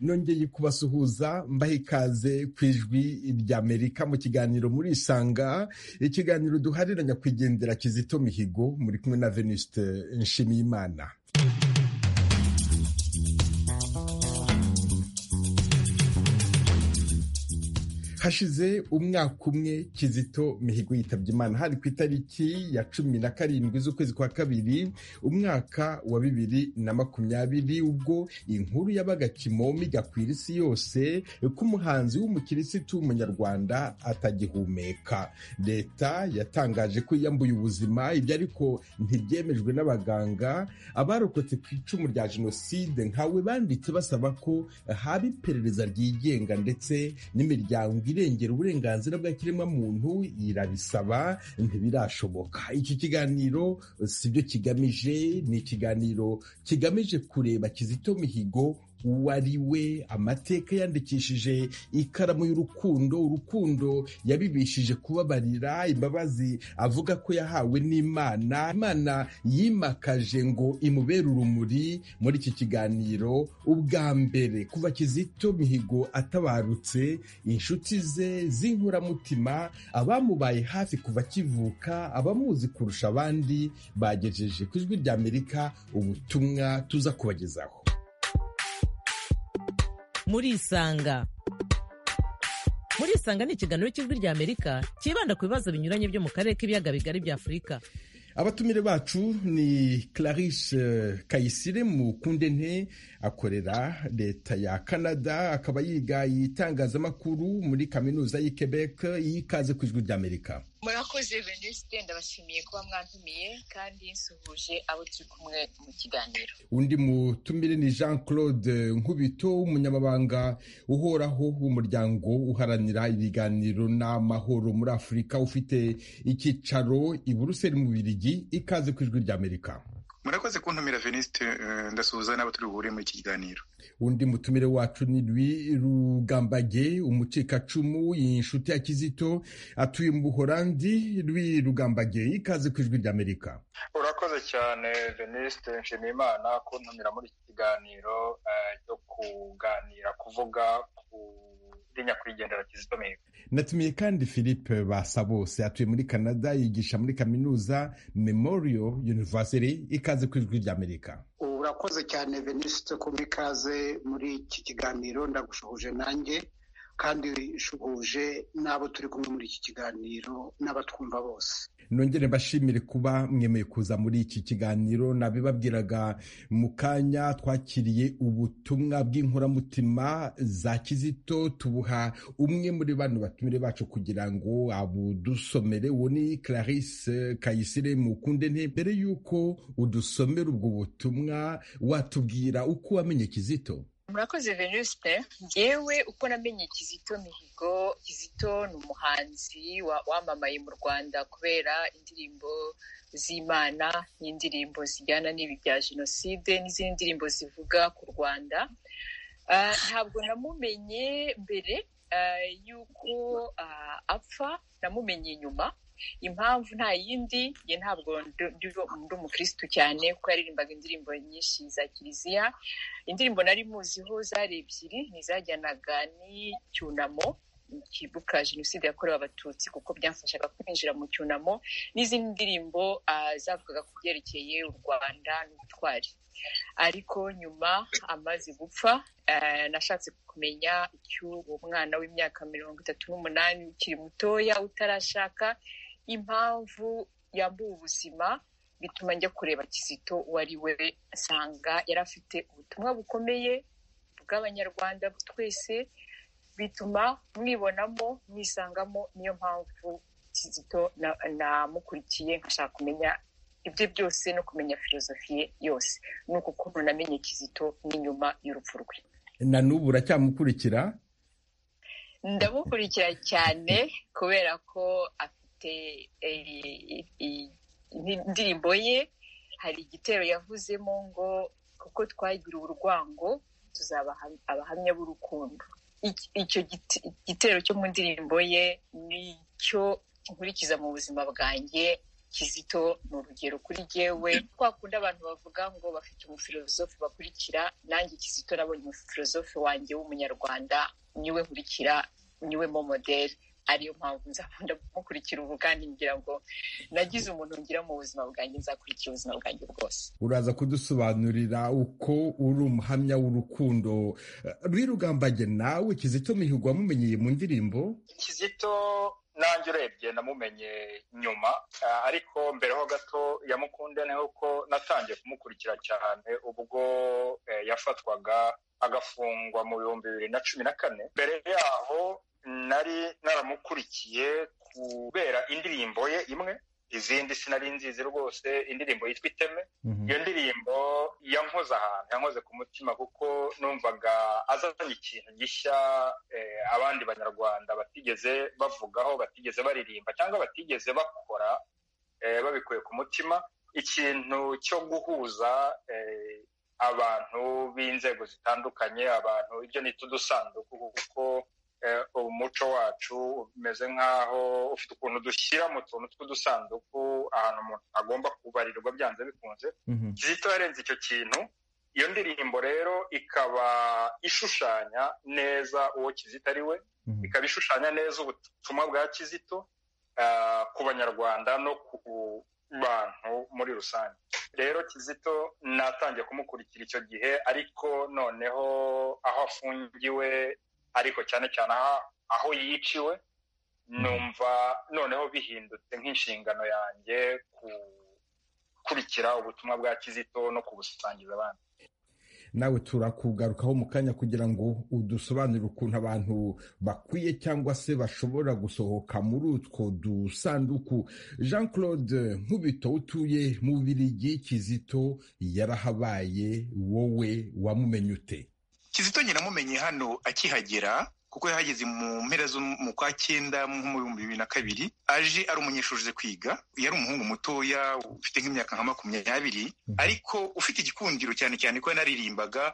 nongeye kubasuhuza mbaha ikaze ku ijwi ry'amerika mu kiganiro muri isanga ikiganiro duharira nyakwigendera kizito mihigo muri kumwe na venuste nshimiyimana hashize umwaka umwe kizito mihigo yitabye imana hari ku itariki ya cumi na karindwi z'ukwezi kwa kabiri umwaka wa bibiri na makumyabiri ubwo inkuru yabaga kimomo igakwira isi yose ko umuhanzi w'umukirisitu w'umunyarwanda atagihumeka leta yatangaje ko yiyambuye ubuzima ibyo ariko ntibyemejwe n'abaganga abarokotse ku icumu rya jenoside nkawe banditse basaba ko haba iperereza ryigenga ndetse n'imiryango irengera uburenganzira bwa kiremwamuntu irabisaba ntibirashoboka iki kiganiro sibyo kigamije ni ikiganiro kigamije kureba Kizito Mihigo wari we amateka yandikishije ikaramu y'urukundo urukundo yabibishije kubabarira imbabazi avuga ko yahawe n'imana imana yimakaje ngo imubere urumuri muri iki kiganiro ubwa mbere kuva kizito mihigo atabarutse inshuti ze z'inkuramutima abamubaye hafi kuva akivuka abamuzi kurusha abandi bagejeje ku ijwi ry'amerika ubutumwa tuza kubagezaho muri isanga muri isanga ni ikiganiro cy'ijwi rya amerika cyibanda ku bibazo binyuranye byo mu karere k'ibiyaga bigari bya afurika abatumire bacu ni Clarisse Kayisire Mukundente akorera leta ya Canada akaba yiga itangazamakuru muri kaminuza y'i Quebec yikaze ku ijwi ry'Amerika murakoze Venuste ndabashimiye kuba mwantumiye kandi nsuhuje abo turi kumwe mu kiganiro undi mutumire ni Jean Claude Nkubito umunyamabanga uhoraho w'umuryango uharanira ibiganiro n'amahoro muri Afurika ufite icyicaro i Buruseli mu Bubiligi ikaze ku ijwi ry'amerika murakoze kuntumira venisite ndasuhuza n'abo turi buhure muri iki kiganiro undi mutumire wacu ni Louis Rugambage umucikacumu inshuti ya Kizito atuye mu Buholandi Louis Rugambage ikaze ku ijwi ry'Amerika urakoze cyane Venuste Nshimiyimana kuntumira muri iki kiganiro cyo uh, kuganira kuvuga ku nyakwigendera Kizito Mihigo natumiye kandi Philippe Basabose atuye muri Canada yigisha muri kaminuza Memorial University ikaze ku ijwi ry'Amerika urakoze cyane venisite kuba ikaze muri iki kiganiro ndagushuje nanjye kandi shuhuje n'abo turi kumwe muri iki kiganiro n'abatwumva bose nongere mbashimire kuba mwemeye kuza muri iki kiganiro nabibabwiraga mu kanya twakiriye ubutumwa bw'inkuramutima za kizito tubuha umwe muri bano batumire bacu kugira ngo abudusomere uwo ni Clarisse Kayisire mukunde mbere y'uko udusomera ubwo butumwa watubwira uko wamenye kizito murakoze venuste ngewe uko namenye kizito mihigo kizito ni umuhanzi wamamaye mu rwanda kubera indirimbo z'imana n'indirimbo zijyana n'ibi bya jenoside n'izindi ndirimbo zivuga ku rwanda ntabwo namumenye mbere y'uko apfa namumenye nyuma impamvu nta yindi ye ntabwo ndi umukirisitu cyane kuko yaririmbaga indirimbo nyinshi za kiliziya indirimbo nari muziho zari ebyiri ntizajyanaga n'icyunamo kibuka jenoside yakorewe abatutsi kuko byafashaga kwinjira mu cyunamo n'izindi ndirimbo zavugaga ku byerekeye u rwanda n'ubutwari ariko nyuma amaze gupfa nashatse kumenya icy'uwo mwana w'imyaka mirongo itatu n'umunani ukiri mutoya utarashaka impamvu yambuwe ubuzima bituma njya kureba kizito wari we nsanga yari afite ubutumwa bukomeye bw'abanyarwanda twese bituma mwibonamo mwisangamo niyo mpamvu kizito namukurikiye nkashaka kumenya ibyo byose no kumenya filozofiye yose ni uko ukuntu namenye kizito n'inyuma y'urupfu rwe na n'ubu uracyamukurikira ndamukurikira cyane kubera ko afite indirimbo ye hari igitero yavuzemo ngo kuko twagira urwango tuzaba abahamya b'urukundo icyo gitero cyo mu ndirimbo ye nicyo nkurikiza mu buzima bwanjye kizito ni urugero kuri jyewe kwa kundi abantu bavuga ngo bafite umufilozofi bakurikira nanjye kizito nabonye umufilozofi wanjye w'umunyarwanda niwe nkurikira niwe mo modeli ariyo mpamvu nzakunda gukurikira ubu kandi ngira ngo nagize umuntu ngira mu buzima bwanjye nzakurikira ubuzima bwanjye bwose uraza kudusobanurira uko uri umuhamya w'urukundo rwirugambage nawe kizito mihigo wamumenyeye mu ndirimbo kizito nanjye urebye namumenye nyuma ariko mbere ho gato yamukunde ni uko natangiye kumukurikira cyane ubwo yafatwaga agafungwa mu bihumbi bibiri na cumi na kane mbere yaho nari naramukurikiye kubera indirimbo ye imwe izindi sinari nzizi rwose indirimbo yitwa iteme iyo ndirimbo yankoze ahantu yankoze ku mutima kuko numvaga azanye ikintu gishya abandi banyarwanda batigeze bavugaho batigeze baririmba cyangwa batigeze bakora babikuye ku mutima ikintu cyo guhuza abantu b'inzego zitandukanye abantu ibyo nita udusanduku kuko umuco wacu umeze nk'aho ufite ukuntu dushyira mu tuntu tw'udusanduku ahantu umuntu agomba kubarirwa byanze bikunze kizito yarenze icyo kintu iyo ndirimbo rero ikaba ishushanya neza uwo kizito ari we ikaba ishushanya neza ubutumwa bwa kizito ku banyarwanda no ku bantu muri rusange rero kizito natangiye kumukurikira icyo gihe ariko noneho aho afungiwe ariko cyane cyane aho yiciwe numva noneho bihindutse nk'inshingano yanjye gukurikira ubutumwa bwa kizito no kubusangiza abandi nawe turakugarukaho mu kanya kugira ngo udusobanurire ukuntu abantu bakwiye cyangwa se bashobora gusohoka muri utwo dusanduku jean claude nkubito utuye mu bubirigi kizito yarahabaye wowe wamumenye ute kizito nyiramumenye hano akihagera kuko yahageze mu mpera zo mu kwa cyenda mu bihumbi bibiri na kabiri aje ari umunyeshuri uze kwiga yari umuhungu mutoya ufite nk'imyaka nka makumyabiri ariko ufite igikundiro cyane cyane ko yanaririmbaga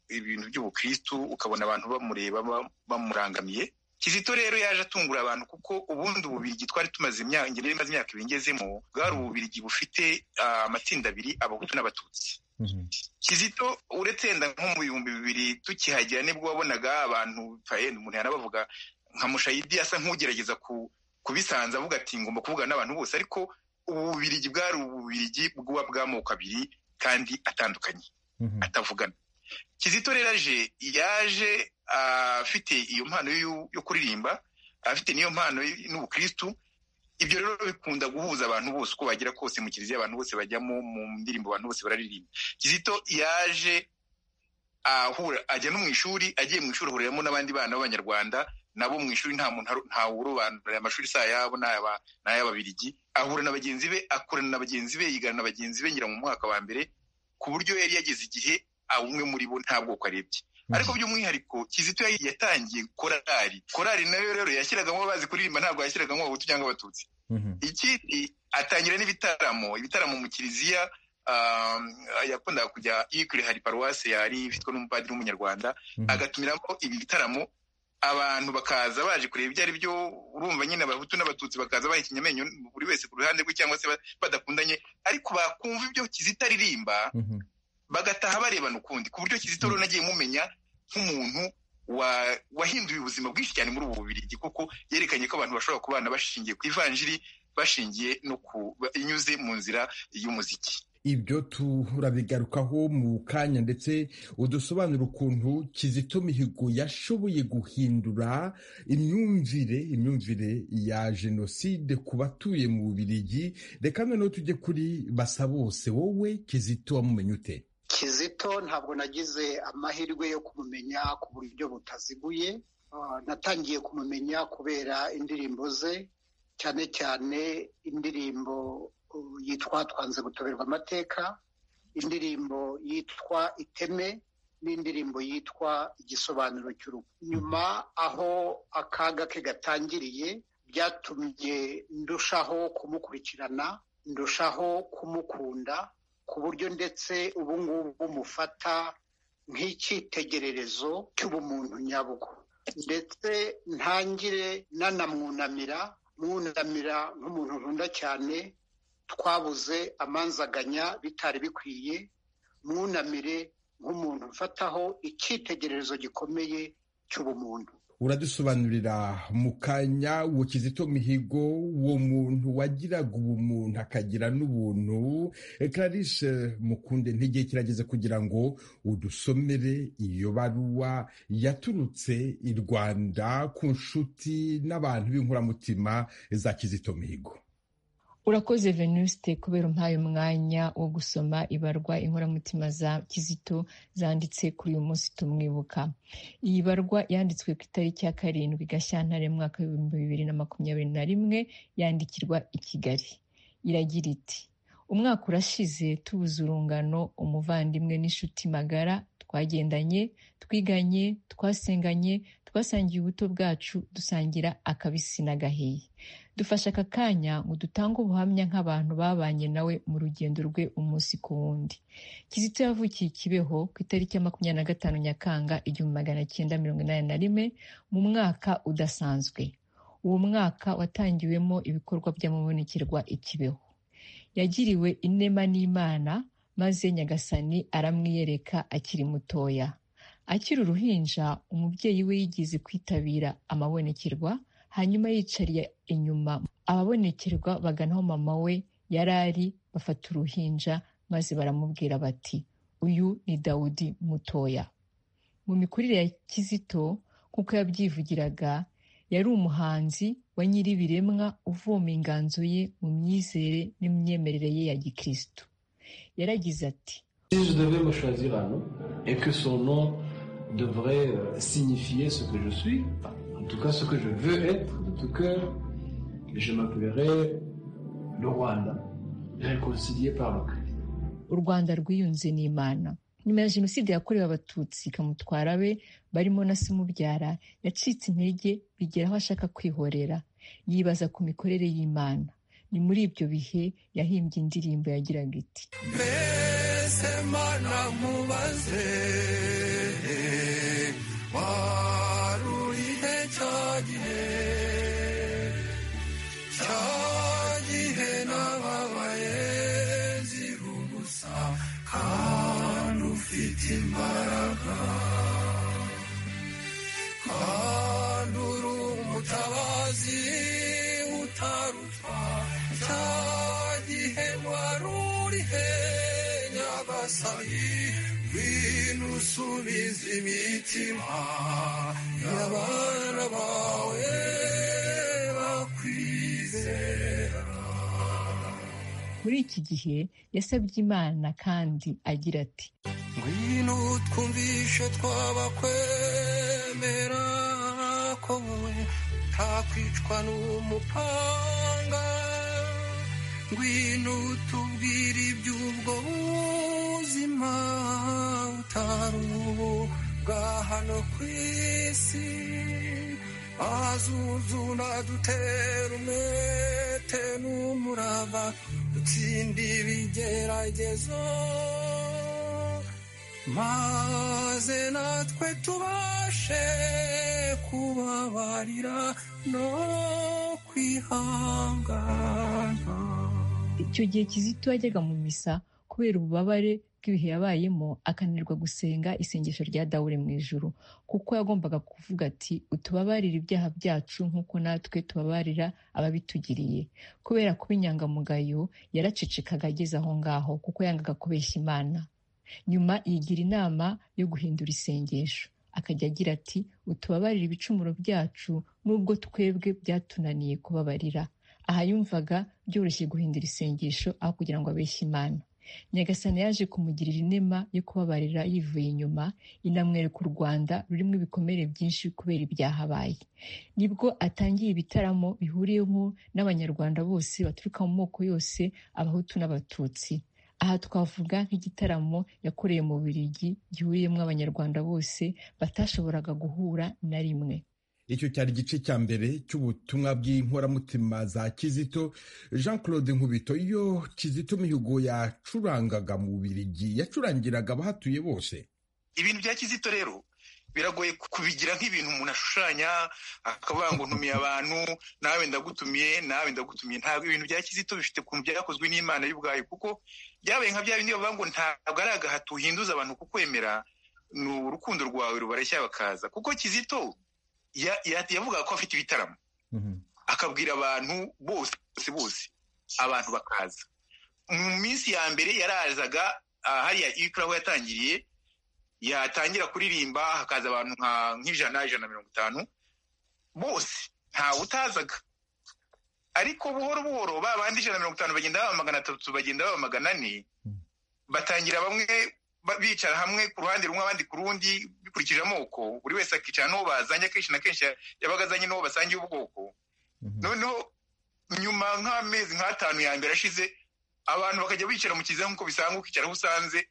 ibintu by'ubukristu ukabona abantu bamureba bamurangamiye kizito rero yaje atungura abantu kuko ubundi ububirigi twari tumaze imyaka ingendo imaze imyaka ibingezemo bwari ububirigi bufite amatsinda abiri abahutu n'abatutsi kizito uretse yenda nko mu bihumbi bibiri tukihagera nibwo wabonaga abantu umuntu yanabavuga nka mushayidi asa nk'ugerageza kubisanza avuga ati ngomba kuvugana n'abantu bose ariko ububirigi bwari ububirigi bw'uwa bw'amoko abiri kandi atandukanye atavugana kizito rero aje yaje afite iyo mpano yo kuririmba afite n'iyo mpano n'ubukristu ibyo rero bikunda guhuza abantu bose uko bagera kose mu kiliziya abantu bose bajyamo mu ndirimbo abantu bose bararirimba kizito yaje ahura ajya no mu ishuri agiye mu ishuri ahuriramo n'abandi bana b'abanyarwanda nabo mu ishuri nta muntu ntawurobanura amashuri si ayabo ni ay'ababirigi ahura na bagenzi be akorana na bagenzi be yigana na bagenzi be ngira mu mwaka wa mbere ku buryo yari yageze igihe umwe muri bo nta bwoko arebye ariko by'umwihariko kizito yatangiye korari korari nayo rero yashyiragamo abazi kuririmba ntabwo yashyiragamo abahutu cyangwa abatutsi ikindi atangira n'ibitaramo ibitaramo mu kiliziya yakundaga kujya yikuri hari paruwasi yari ifitwe n'umupadiri w'umunyarwanda agatumiramo ibi bitaramo abantu bakaza baje kureba ibyo ari byo urumva nyine abahutu n'abatutsi bakaza bahekenya amenyo buri wese ku ruhande rwe cyangwa se badakundanye ariko bakumva ibyo kizito aririmba bagataha barebana ukundi ku buryo kizito rero nagiye mumenya nk'umuntu wahinduye ubuzima bwinshi cyane muri ubu bubirigi kuko yerekanye ko abantu bashobora kubana bashingiye ku ivanjiri bashingiye no inyuze mu nzira y'umuziki ibyo turabigarukaho mu kanya ndetse udusobanura ukuntu kizito mihigo yashoboye guhindura imyumvire imyumvire ya jenoside ku batuye mu bubirigi reka noneho tujye kuri basa bose wowe kizito wamumenye ute kizito ntabwo nagize amahirwe yo kumumenya ku buryo butaziguye natangiye kumumenya kubera indirimbo ze cyane cyane indirimbo yitwa twanze gutoberwa amateka indirimbo yitwa iteme n'indirimbo yitwa igisobanuro cy'urugo nyuma aho akaga ke gatangiriye byatumye ndushaho kumukurikirana ndushaho kumukunda ku buryo ndetse ubu ngubu mufata nk'icyitegererezo cy'ubumuntu nyabwo ndetse ntangire nanamwunamira mwunamira nk'umuntu nkunda cyane twabuze amanzaganya bitari bikwiye mwunamire nk'umuntu mfataho icyitegererezo gikomeye cy'ubumuntu uradusobanurira mu kanya uwo kizito mihigo uwo muntu wagiraga ubumuntu akagira n'ubuntu Clarisse mukunde ntigihe kirageze kugira ngo udusomere iyo baruwa yaturutse i rwanda ku nshuti n'abantu b'inkuramutima za kizito mihigo urakoze venuste kubera umpaye umwanya wo gusoma ibarwa inkoramutima za kizito zanditse kuri uyu munsi tumwibuka iyi barwa yanditswe ku itariki ya karindwi gashyantare mu mwaka w'ibihumbi bibiri na makumyabiri na rimwe yandikirwa i kigali iragira iti umwaka urashize tubuze urungano umuvandimwe n'inshuti magara twagendanye twiganye twasenganye twasangiye ubuto bwacu dusangira akabisi n'agahiye dufashe aka kanya ngo dutange ubuhamya nk'abantu babanye nawe mu rugendo rwe umunsi ku wundi kizito yavukiye kibeho ku itariki ya makumyabiri na gatanu nyakanga igihumbi magana cyenda mirongo inani na rimwe mu mwaka udasanzwe uwo mwaka watangiwemo ibikorwa by'amabonekerwa i kibeho yagiriwe inema n'imana maze nyagasani aramwiyereka akiri mutoya akiri uruhinja umubyeyi we yigeze kwitabira amabonekerwa hanyuma yicariye inyuma ababonekerwa baganaho mama we yari ari bafata uruhinja maze baramubwira bati uyu ni dawudi mutoya mu mikurire ya kizito nk'uko yabyivugiraga yari umuhanzi wa nyir'ibiremwa uvoma inganzo ye mu myizere n'imyemerere ye ya gikristo yaragize ati devrait signifier ce que je suis, en tout cas ce que je veux être de tout cœur, je m'appellerai le Rwanda, réconcilié par le Christ. u rwanda rwiyunze n'imana nyuma ya jenoside yakorewe abatutsi ikamutwara be barimo na se umubyara yacitse intege bigera aho ashaka kwihorera yibaza ku mikorere y'imana ni muri ibyo bihe yahimbye indirimbo yagiraga iti mbese mana nkubaze wari urihe cya gihe cya gihe nababaye zira ubusa kandi ufite imbaraga kandi uri umutabazi utarutwa cya gihe wari urihe nyagasani ngwino usubize imitima y'abana bawe bakwizera muri iki gihe yasabye imana kandi agira ati ngwino twumvishe twabakwemera ko wowe ntakwicwa n'umupanga ngwino tubwire iby'ubwo buzima utari ubu bwa hano ku isi azuzuna dutera umwete n'umurava dutsinde ibigeragezo maze natwe tubashe kubabarira no kwihangana icyo gihe kizito yajyaga mu misa kubera ububabare bw'ibihe yabayemo akananirwa gusenga isengesho rya dawure mu ijuru kuko yagombaga kuvuga ati utubabarire ibyaha byacu nk'uko natwe tubabarira ababitugiriye kubera kuba inyangamugayo yaracecekaga ageze aho ngaho kuko yangaga kubeshya imana nyuma yigira inama yo guhindura isengesho akajya agira ati utubabarire ibicumuro byacu n'ubwo twebwe byatunaniye kubabarira aha yumvaga byoroshye guhindura isengesho aho kugira ngo abeshye imana nyagasani yaje kumugirira inema yo kubabarira yivuye inyuma inamwereka u rwanda rurimo ibikomere byinshi kubera ibyahabaye nibwo atangiye ibitaramo bihuriyemo n'abanyarwanda bose baturuka mu moko yose abahutu n'abatutsi aha twavuga nk'igitaramo yakoreye mu Bubiligi gihuriyemo abanyarwanda bose batashoboraga guhura na rimwe icyo cyari igice cya mbere cy'ubutumwa bw'inkoramutima za kizito jean claude nkubito iyo kizito mihigo yacurangaga mu birigi yacurangiraga abahatuye bose ibintu bya kizito rero biragoye kubigira nk'ibintu umuntu ashushanya akavuga ngo ntumiye abantu nawe ndagutumiye nawe ndagutumiye ntabwo ibintu bya kizito bifite ukuntu byakozwe n'imana y'ubwayo kuko byabaye nka bya bindi bavuga ngo ntabwo ari agahato uhinduza abantu kukwemera ni urukundo rwawe rubareshya bakaza kuko kizito yavugaga ko afite ibitaramo akabwira abantu bose bose abantu bakaza mu minsi ya mbere yarazaga hariya ikura aho yatangiriye yatangira kuririmba hakaza abantu nk'ijana ijana na mirongo itanu bose ntawe utazaga ariko buhoro buhoro ba bandi ijana na mirongo itanu bagenda baba magana atatu bagenda baba magana ane batangira bamwe bicara hamwe ku ruhande rumwe abandi ku rundi bikurikije amoko buri wese akicara n'uwo bazanye akenshi na kenshi yabaga azanye n'uwo basangiye ubwoko noneho nyuma nk'amezi nk'atanu ya mbere ashize abantu bakajya bicara mu kiziba nk'uko bisanzwe ukicara aho usanze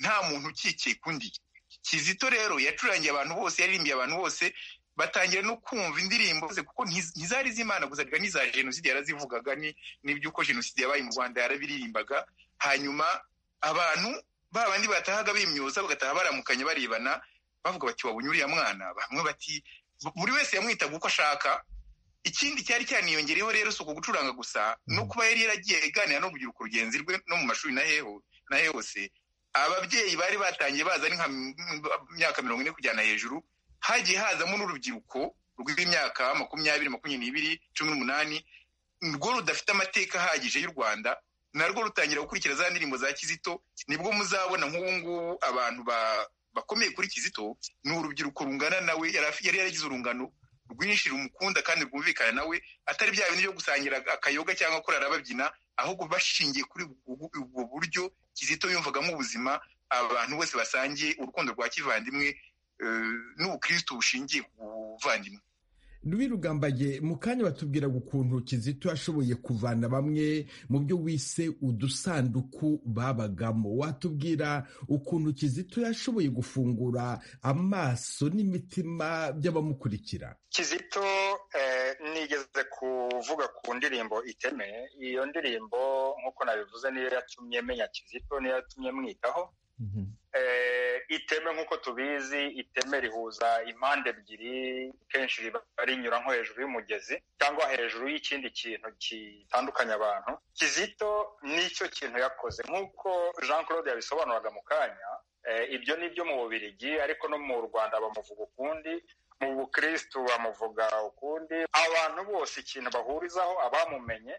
nta muntu ukikiye kundi kizito rero yacurangiye abantu bose yaririmbiye abantu bose batangira no kumva indirimbo ze kuko ntizari z'imana gusa ariko n'iza jenoside yarazivugaga n'iby'uko jenoside yabaye mu rwanda yarabiririmbaga hanyuma abantu ba bandi batahaga bimyoza bagataha baramukanye barebana bavuga bati wabonye uriya mwana bamwe bati buri wese yamwitaga uko ashaka ikindi cyari cyaniyongereyeho rero si uku gucuranga gusa no kuba yari yaragiye aganira n'urubyiruko rugenzi rwe no mu mashuri na hose ababyeyi bari batangiye baza ari nka myaka mirongo ine kujyana hejuru hagiye hazamo n'urubyiruko rw'imyaka makumyabiri makumyabiri n'ibiri cumi n'umunani rwo rudafite amateka ahagije y'u rwanda narwo rutangira gukurikira za ndirimbo za kizito nibwo muzabona nk'ubu ngubu abantu bakomeye kuri kizito ni urubyiruko rungana nawe yari yaragize urungano rwinshi rumukunda kandi rwumvikana nawe atari bya bintu byo gusangira akayoga cyangwa kurara babyina ahubwo bashingiye kuri ubwo buryo kizito yumvagamo ubuzima abantu bose basangiye urukundo rwa kivandimwe n'ubukristo bushingiye ku buvandimwe rubi rugambaye mu kanya batubwiraga ukuntu kizito yashoboye kuvana bamwe mu byo wise udusanduku babagamo watubwira ukuntu kizito yashoboye gufungura amaso n'imitima by'abamukurikira kizito nigeze kuvuga ku ndirimbo iteme iyo ndirimbo nk'uko nabivuze niyo yatumye menya kizito niyo yatumye mwitaho iteme nk'uko tubizi iteme rihuza impande ebyiri kenshi riba rinyura nko hejuru y'umugezi cyangwa hejuru y'ikindi kintu gitandukanya abantu kizito nicyo kintu yakoze nk'uko jean claude yabisobanuraga mu kanya ibyo ni ibyo mu bubirigi ariko no mu rwanda bamuvuga ukundi mu bukristu bamuvuga ukundi abantu bose ikintu bahurizaho abamumenye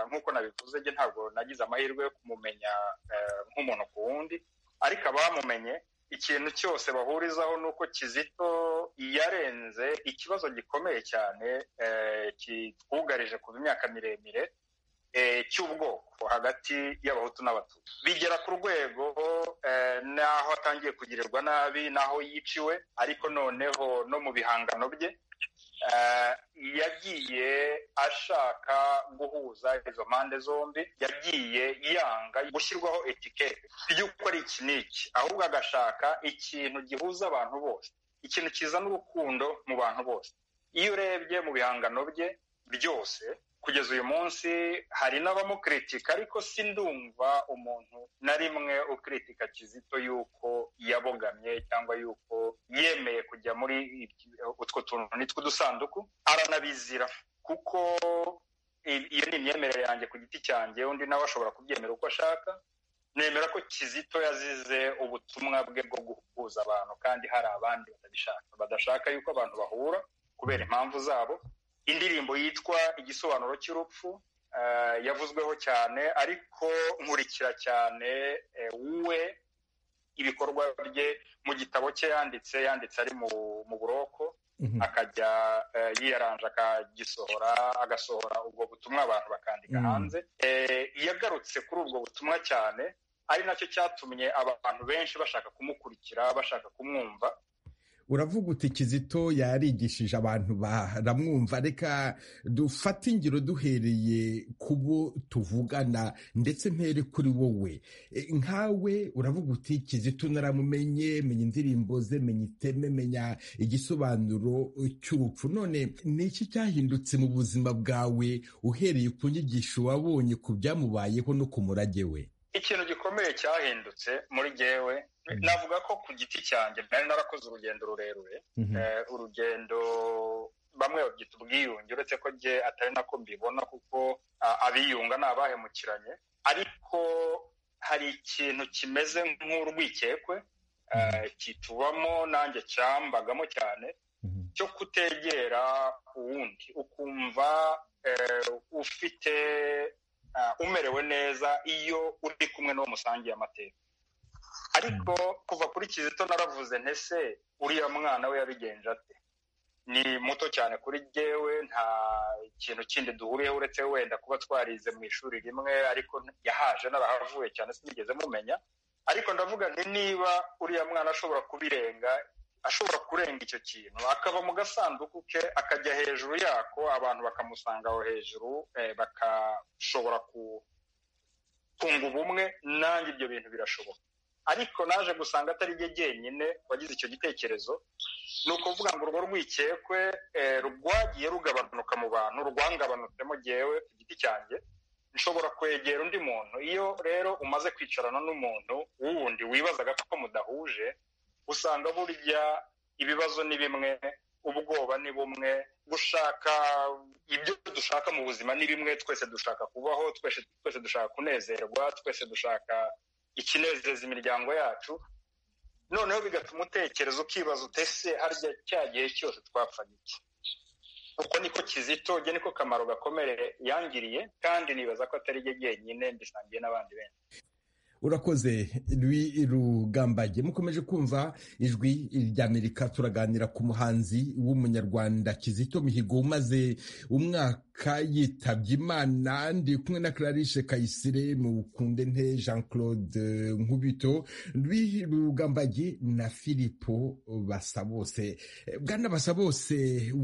nk'uko nabivuze njye ntabwo nagize amahirwe yo kumumenya nk'umuntu ku wundi ariko abamumenye ikintu cyose bahurizaho ni uko kizito yarenze ikibazo gikomeye cyane kitwugarije kuva imyaka miremire cy'ubwoko hagati y'abahutu n'abatutsi bigera ku rwego n'aho atangiye kugirirwa nabi n'aho yiciwe ariko noneho no mu bihangano bye yagiye ashaka guhuza izo mpande zombi yagiye yanga gushyirwaho etikete ry'uko ari iki n'iki ahubwo agashaka ikintu gihuza abantu bose ikintu kizana urukundo mu bantu bose iyo urebye mu bihangano bye byose kugeza uyu munsi hari n'abamukritika ariko si ndumva umuntu na rimwe ukritika kizito yuko yabogamye cyangwa yuko yemeye kujya muri utwo tuntu nitwo udusanduku aranabizira kuko iyo ni imyemerere yanjye ku giti cyanjye undi nawe ashobora kubyemera uko ashaka nemera ko kizito yazize ubutumwa bwe bwo guhuza abantu kandi hari abandi batabishaka badashaka yuko abantu bahura kubera impamvu zabo indirimbo yitwa igisobanuro cy'urupfu yavuzweho cyane ariko nkurikira cyane we ibikorwa bye mu gitabo cye yanditse yanditse ari mu buroko akajya yiyaranje akagisohora agasohora ubwo butumwa abantu bakandika hanze yagarutse kuri ubwo butumwa cyane ari nacyo cyatumye abantu benshi bashaka kumukurikira bashaka kumwumva uravuga uti kizito yarigishije abantu baramwumva reka dufate ingiro duhereye ku bo tuvugana ndetse mpere kuri wowe nkawe uravuga uti kizito naramumenye menya indirimbo ze menya iteme menya igisobanuro cy'urupfu none ni iki cyahindutse mu buzima bwawe uhereye ku nyigisho wabonye ku byamubayeho no ku murage we ikintu gikomeye cyahindutse muri gewe navuga ko ku giti cyanjye nari narakoze urugendo rurerure urugendo bamwe babyita ubwiyunge uretse ko jye atari nako mbibona kuko abiyunga ni abahemukiranye ariko hari ikintu kimeze nk'urwikekwe kitubamo nanjye cyambagamo cyane cyo kutegera uwundi ukumva ufite umerewe neza iyo uri kumwe n'uwo musangiye amateka ariko kuva kuri kizito naravuze ntese uriya mwana we yabigenje ate ni muto cyane kuri jyewe nta kintu kindi duhuriyeho uretse wenda kuba twarize mu ishuri rimwe ariko yahaje narahavuye cyane sinigeze mumenya ariko ndavuga nti niba uriya mwana ashobora kubirenga ashobora kurenga icyo kintu akava mu gasanduku ke akajya hejuru yako abantu bakamusanga aho hejuru bakashobora kunga ubumwe nanjye ibyo bintu birashoboka ariko naje gusanga atari ryo jyenyine wagize icyo gitekerezo ni ukuvuga ngo urwo rwikekwe rwagiye rugabanuka mu bantu rwangabanutsemo jyewe ku giti cyanjye nshobora kwegera undi muntu iyo rero umaze kwicarana n'umuntu wundi wibazaga ko mudahuje usanga burya ibibazo ni bimwe ubwoba ni bumwe gushaka ibyo dushaka mu buzima ni bimwe twese dushaka kubaho twese dushaka kunezerwa twese dushaka ikinezeza imiryango yacu noneho bigatuma utekereza ukibaza utese harya cya gihe cyose twapfaga iki uko niko kizito ujya niko kamaro gakomere yangiriye kandi nibaza ko atari ryo jyenyine mbisangiye n'abandi benshi urakoze rwi rugambage mukomeje kumva ijwi ry'amerika turaganira ku muhanzi w'umunyarwanda kizito mihigo umaze umwaka yitabye imana ndi kumwe na clarice kayisire mukunde nte jean claude nkubito rwi rugambage na filipo basabose bwana basabose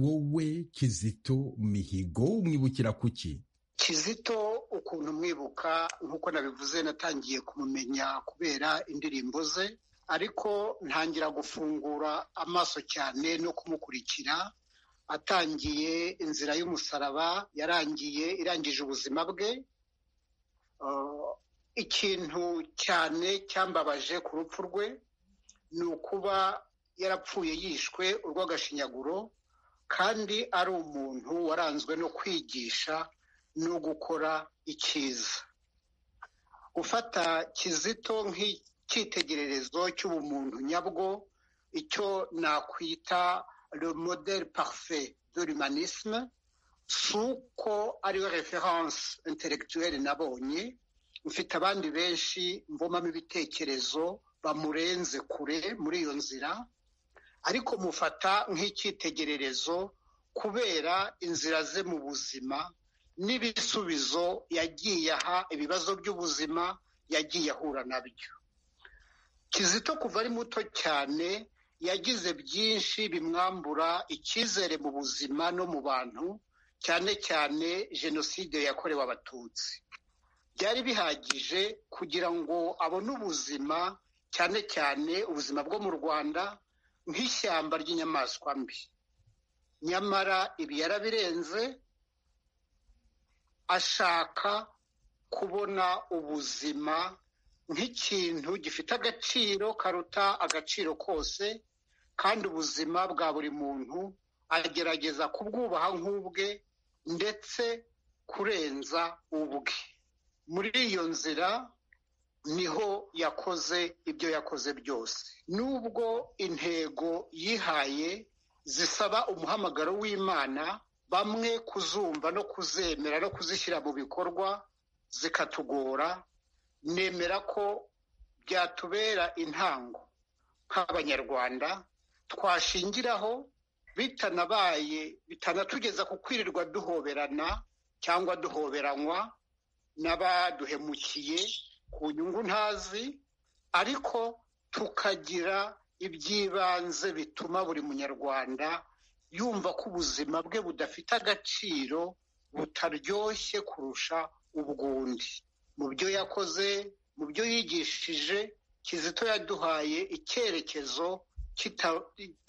wowe kizito mihigo umwibukira kuki kizito ukuntu mwibuka nk'uko nabivuze natangiye kumumenya kubera indirimbo ze ariko ntangira gufungura amaso cyane no kumukurikira atangiye inzira y'umusaraba yarangiye irangije ubuzima bwe ikintu cyane cyambabaje ku rupfu rwe ni ukuba yarapfuye yishwe urw'agashinyaguro kandi ari umuntu waranzwe no kwigisha no gukora icyiza gufata kizito nk'icyitegererezo cy'ubumuntu nyabwo icyo nakwita le modèle parfait de l'humanisme si uko ariyo reference intellectuelle nabonye mfite abandi benshi mbomamo ibitekerezo bamurenze kure muri iyo nzira ariko mufata nk'icyitegererezo kubera inzira ze mu buzima n'ibisubizo yagiye aha ibibazo by'ubuzima yagiye ahura nabyo kizito kuva ari muto cyane yagize byinshi bimwambura icyizere mu buzima no mu bantu cyane cyane jenoside yakorewe abatutsi byari bihagije kugira ngo abone ubuzima cyane cyane ubuzima bwo mu rwanda nk'ishyamba ry'inyamaswa mbi nyamara ibi yarabirenze ashaka kubona ubuzima nk'ikintu gifite agaciro karuta agaciro kose kandi ubuzima bwa buri muntu agerageza kubwubaha nk'ubwe ndetse kurenza ubwe muri iyo nzira niho yakoze ibyo yakoze byose nubwo intego yihaye zisaba umuhamagaro w'imana bamwe kuzumva no kuzemera no kuzishyira mu bikorwa zikatugora nemera ko byatubera intango nk'abanyarwanda twashingiraho bitanabaye bitanatugeza ku kwirirwa duhoberana cyangwa duhoberanywa n'abaduhemukiye ku nyungu ntazi ariko tukagira iby'ibanze bituma buri munyarwanda yumva ko ubuzima bwe budafite agaciro butaryoshye kurusha ubw'undi mu byo yakoze mu byo yigishije kizito yaduhaye icyerekezo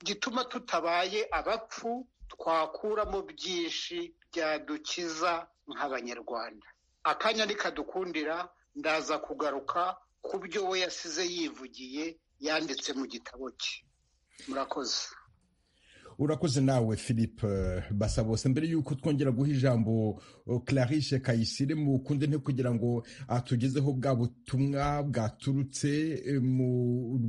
gituma tutabaye abapfu twakuramo byinshi byadukiza nk'abanyarwanda akanya ntikadukundira ndaza kugaruka ku byo we yasize yivugiye yanditse mu gitabo cye murakoze urakoze nawe philippe basa bose mbere y'uko twongera guha ijambo clarice kayisire mu kunde nte kugira ngo atugezeho bwa butumwa bwaturutse mu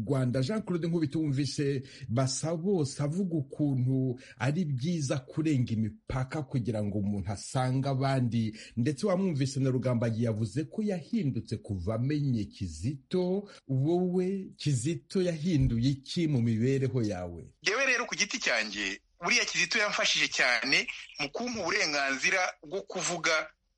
rwanda jean claude nk'ubita wumvise basa bose avuga ukuntu ari byiza kurenga imipaka kugira ngo umuntu asange abandi ndetse wamwumvise na rugambagiye yavuze ko yahindutse kuva amenye kizito wowe kizito yahinduye iki mu mibereho yawe yewe rero ku giti cyanjye buriya kizito yamfashije cyane mu kumpa uburenganzira bwo kuvuga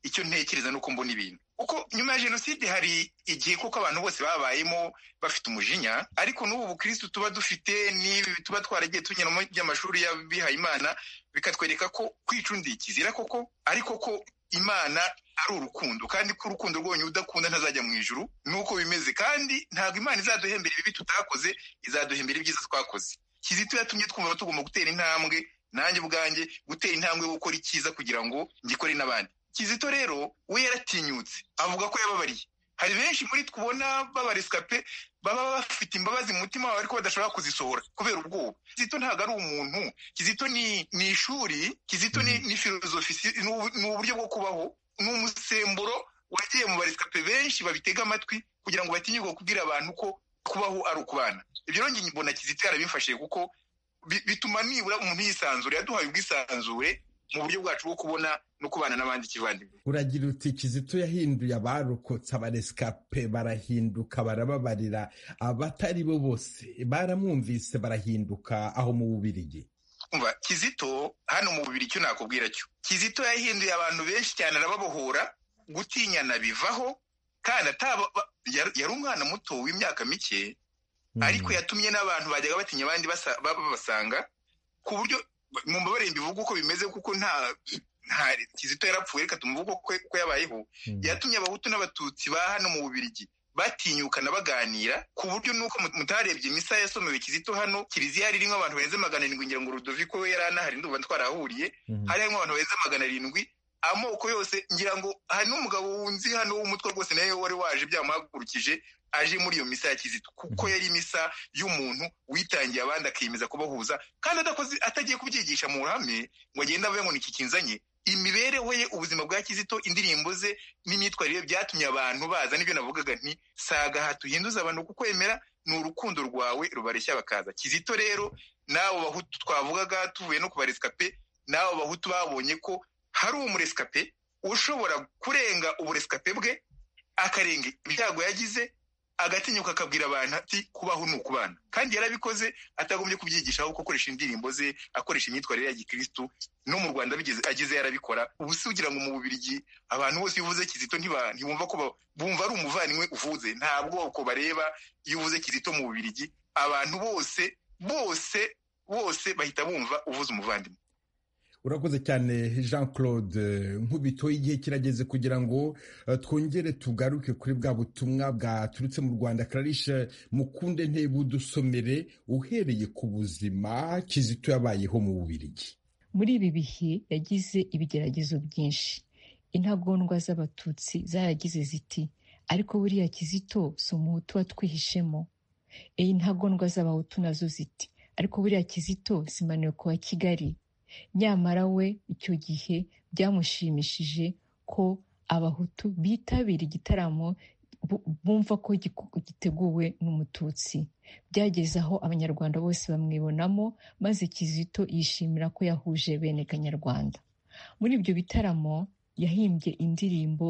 icyo ntekereza n'uko mbona ibintu kuko nyuma ya jenoside hari igihe kuko abantu bose babayemo bafite umujinya ariko n'ubu bukirisitu tuba dufite n'ibi tuba twaragiye tunyuramo by'amashuri y'abihaye imana bikatwereka ko kwicundiye ikizira koko ariko ko imana ari urukundo kandi ko urukundo rwonyine udakunda ntazajya mu ijuru nuko bimeze kandi ntabwo imana izaduhembera ibibi tutakoze izaduhembera ibyiza twakoze kizito yatumye twumva tugomba gutera intambwe nanjye ubwanjye gutera intambwe yo gukora icyiza kugira ngo ngikore n'abandi kizito rero we yaratinyutse avuga ko yababariye hari benshi muri twubona babariswa pe baba bafite imbabazi mu mutima wawe ariko badashobora kuzisohora kubera ubwoba kizito ntabwo ari umuntu kizito ni ishuri kizito ni filozofi ni uburyo bwo kubaho ni umusemburo wagiye mu bariswa pe benshi babitega amatwi kugira ngo batinyurwe kubwira abantu ko kubaho ari ukubana ibyo rero njye mbona kizito yarabimfashije kuko bituma nibura umuntu yisanzura yaduhaye ubwisanzure mu buryo bwacu bwo kubona no kubana n'abandi kivandimwe uragira uti kizito yahinduye abarokotse abaresikape barahinduka barababarira abatari bo bose baramwumvise barahinduka aho mu bubirigi umva kizito hano mu bubiri cyo nakubwira cyo kizito yahinduye abantu benshi cyane arababohora gutinyana bivaho kandi ataba yari umwana muto w'imyaka mike ariko yatumye n'abantu bajyaga batinya abandi babasanga ku buryo mu mbabare mbivuga uko bimeze kuko nta kizito yarapfuye reka tumuvuge uko yabayeho yatumye abahutu n'abatutsi ba hano mu bubirigi batinyukana baganira ku buryo nuko mutarebye imisa yasomewe kizito hano kiliziya yari irimo abantu barenze magana arindwi ngira ngo urudoviko we yari anahari ndumva twarahahuriye hari harimo abantu barenze magana arindwi amoko yose ngira ngo hari n'umugabo wunzi hano w'umutwe rwose nawe wari waje byamuhagurukije aje muri iyo misa ya kizito kuko yari imisa y'umuntu witangiye abandi akiyemeza kubahuza kandi adakoze atagiye kubyigisha mu ruhame ngo agende avuye ngo ni iki kinzanye imibereho ye ubuzima bwa kizito indirimbo ze n'imyitwarire byatumye abantu baza n'ibyo navugaga nti saga aha tuhinduza abantu kukwemera ni urukundo rwawe rubareshya bakaza kizito rero nawe bahutu twavugaga tuvuye no kubaresika pe nawe bahutu babonye ko hari umuresikape ushobora kurenga uburesikape bwe akarenga ibyago yagize agatinyuka akabwira abantu ati kubaho ni ukubana kandi yarabikoze atagombye kubyigisha ahubwo akoresha indirimbo ze akoresha imyitwarire ya gikirisitu no mu rwanda ageze yarabikora ubu si ugira ngo mu bubirigi abantu bose iyo uvuze kizito ntibumva ko bumva ari umuvandimwe uvuze nta bwoko bareba iyo uvuze kizito mu bubirigi abantu bose bose bose bahita bumva uvuze umuvandimwe urakoze cyane jean claude nk'ubito igihe kirageze kugira ngo twongere tugaruke kuri bwa butumwa bwaturutse mu rwanda clarice mukunde ntebe udusomere uhereye ku buzima kizito yabayeho mu bubirigi muri ibi bihe yagize ibigeragezo byinshi intagondwa z'abatutsi zaragize ziti ariko buriya kizito si umuhutu watwihishemo iyi ntagondwa z'abahutu nazo ziti ariko buriya kizito zimanuye ku wa kigali nyamara we icyo gihe byamushimishije ko abahutu bitabira igitaramo bumva ko giteguwe n'umututsi byageze aho abanyarwanda bose bamwibonamo maze kizito yishimira ko yahuje bene kanyarwanda muri ibyo bitaramo yahimbye indirimbo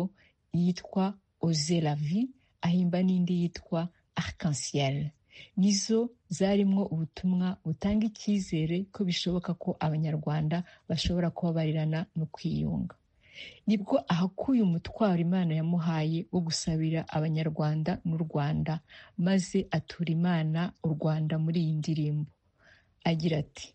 yitwa ozelavi ahimba n'indi yitwa arc-en-ciel nizo zarimwo ubutumwa butanga icyizere ko bishoboka ko abanyarwanda bashobora kubabarirana no kwiyunga nibwo ahakuye umutwaro imana yamuhaye wo gusabira abanyarwanda n'u rwanda maze atura imana u rwanda muri iyi ndirimbo agira ati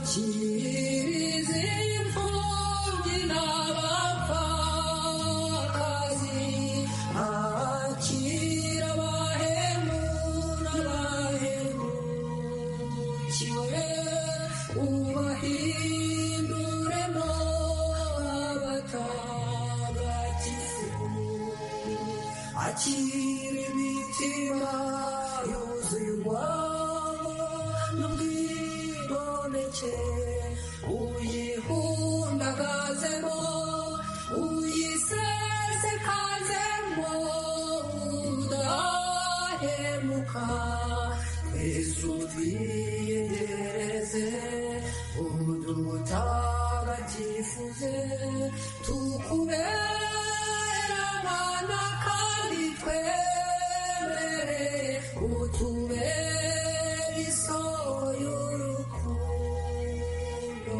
Cheers in for the Navajo. twakire imitima yuzuye urwamo n'ubwigomeke uyihundagazemo uyisesekazemo udahemuka twese twiyegereze udutagatifuze tukubere abana kandi twemere utubere isoko y'urukundo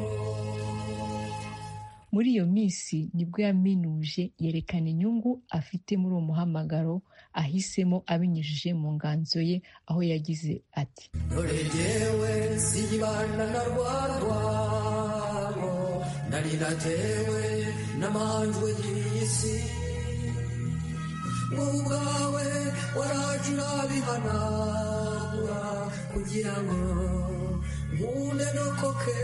muri iyo minsi nibwo yaminuje yerekana inyungu afite muri uwo muhamagaro ahisemo abinyujije mu nganzo ye aho yagize ati dore jyewe sibana na rwarwabo nari natewe n'amanjwe y'isi wowe ubwawe waraje urabihanagura kugira ngo nkunde ndokoke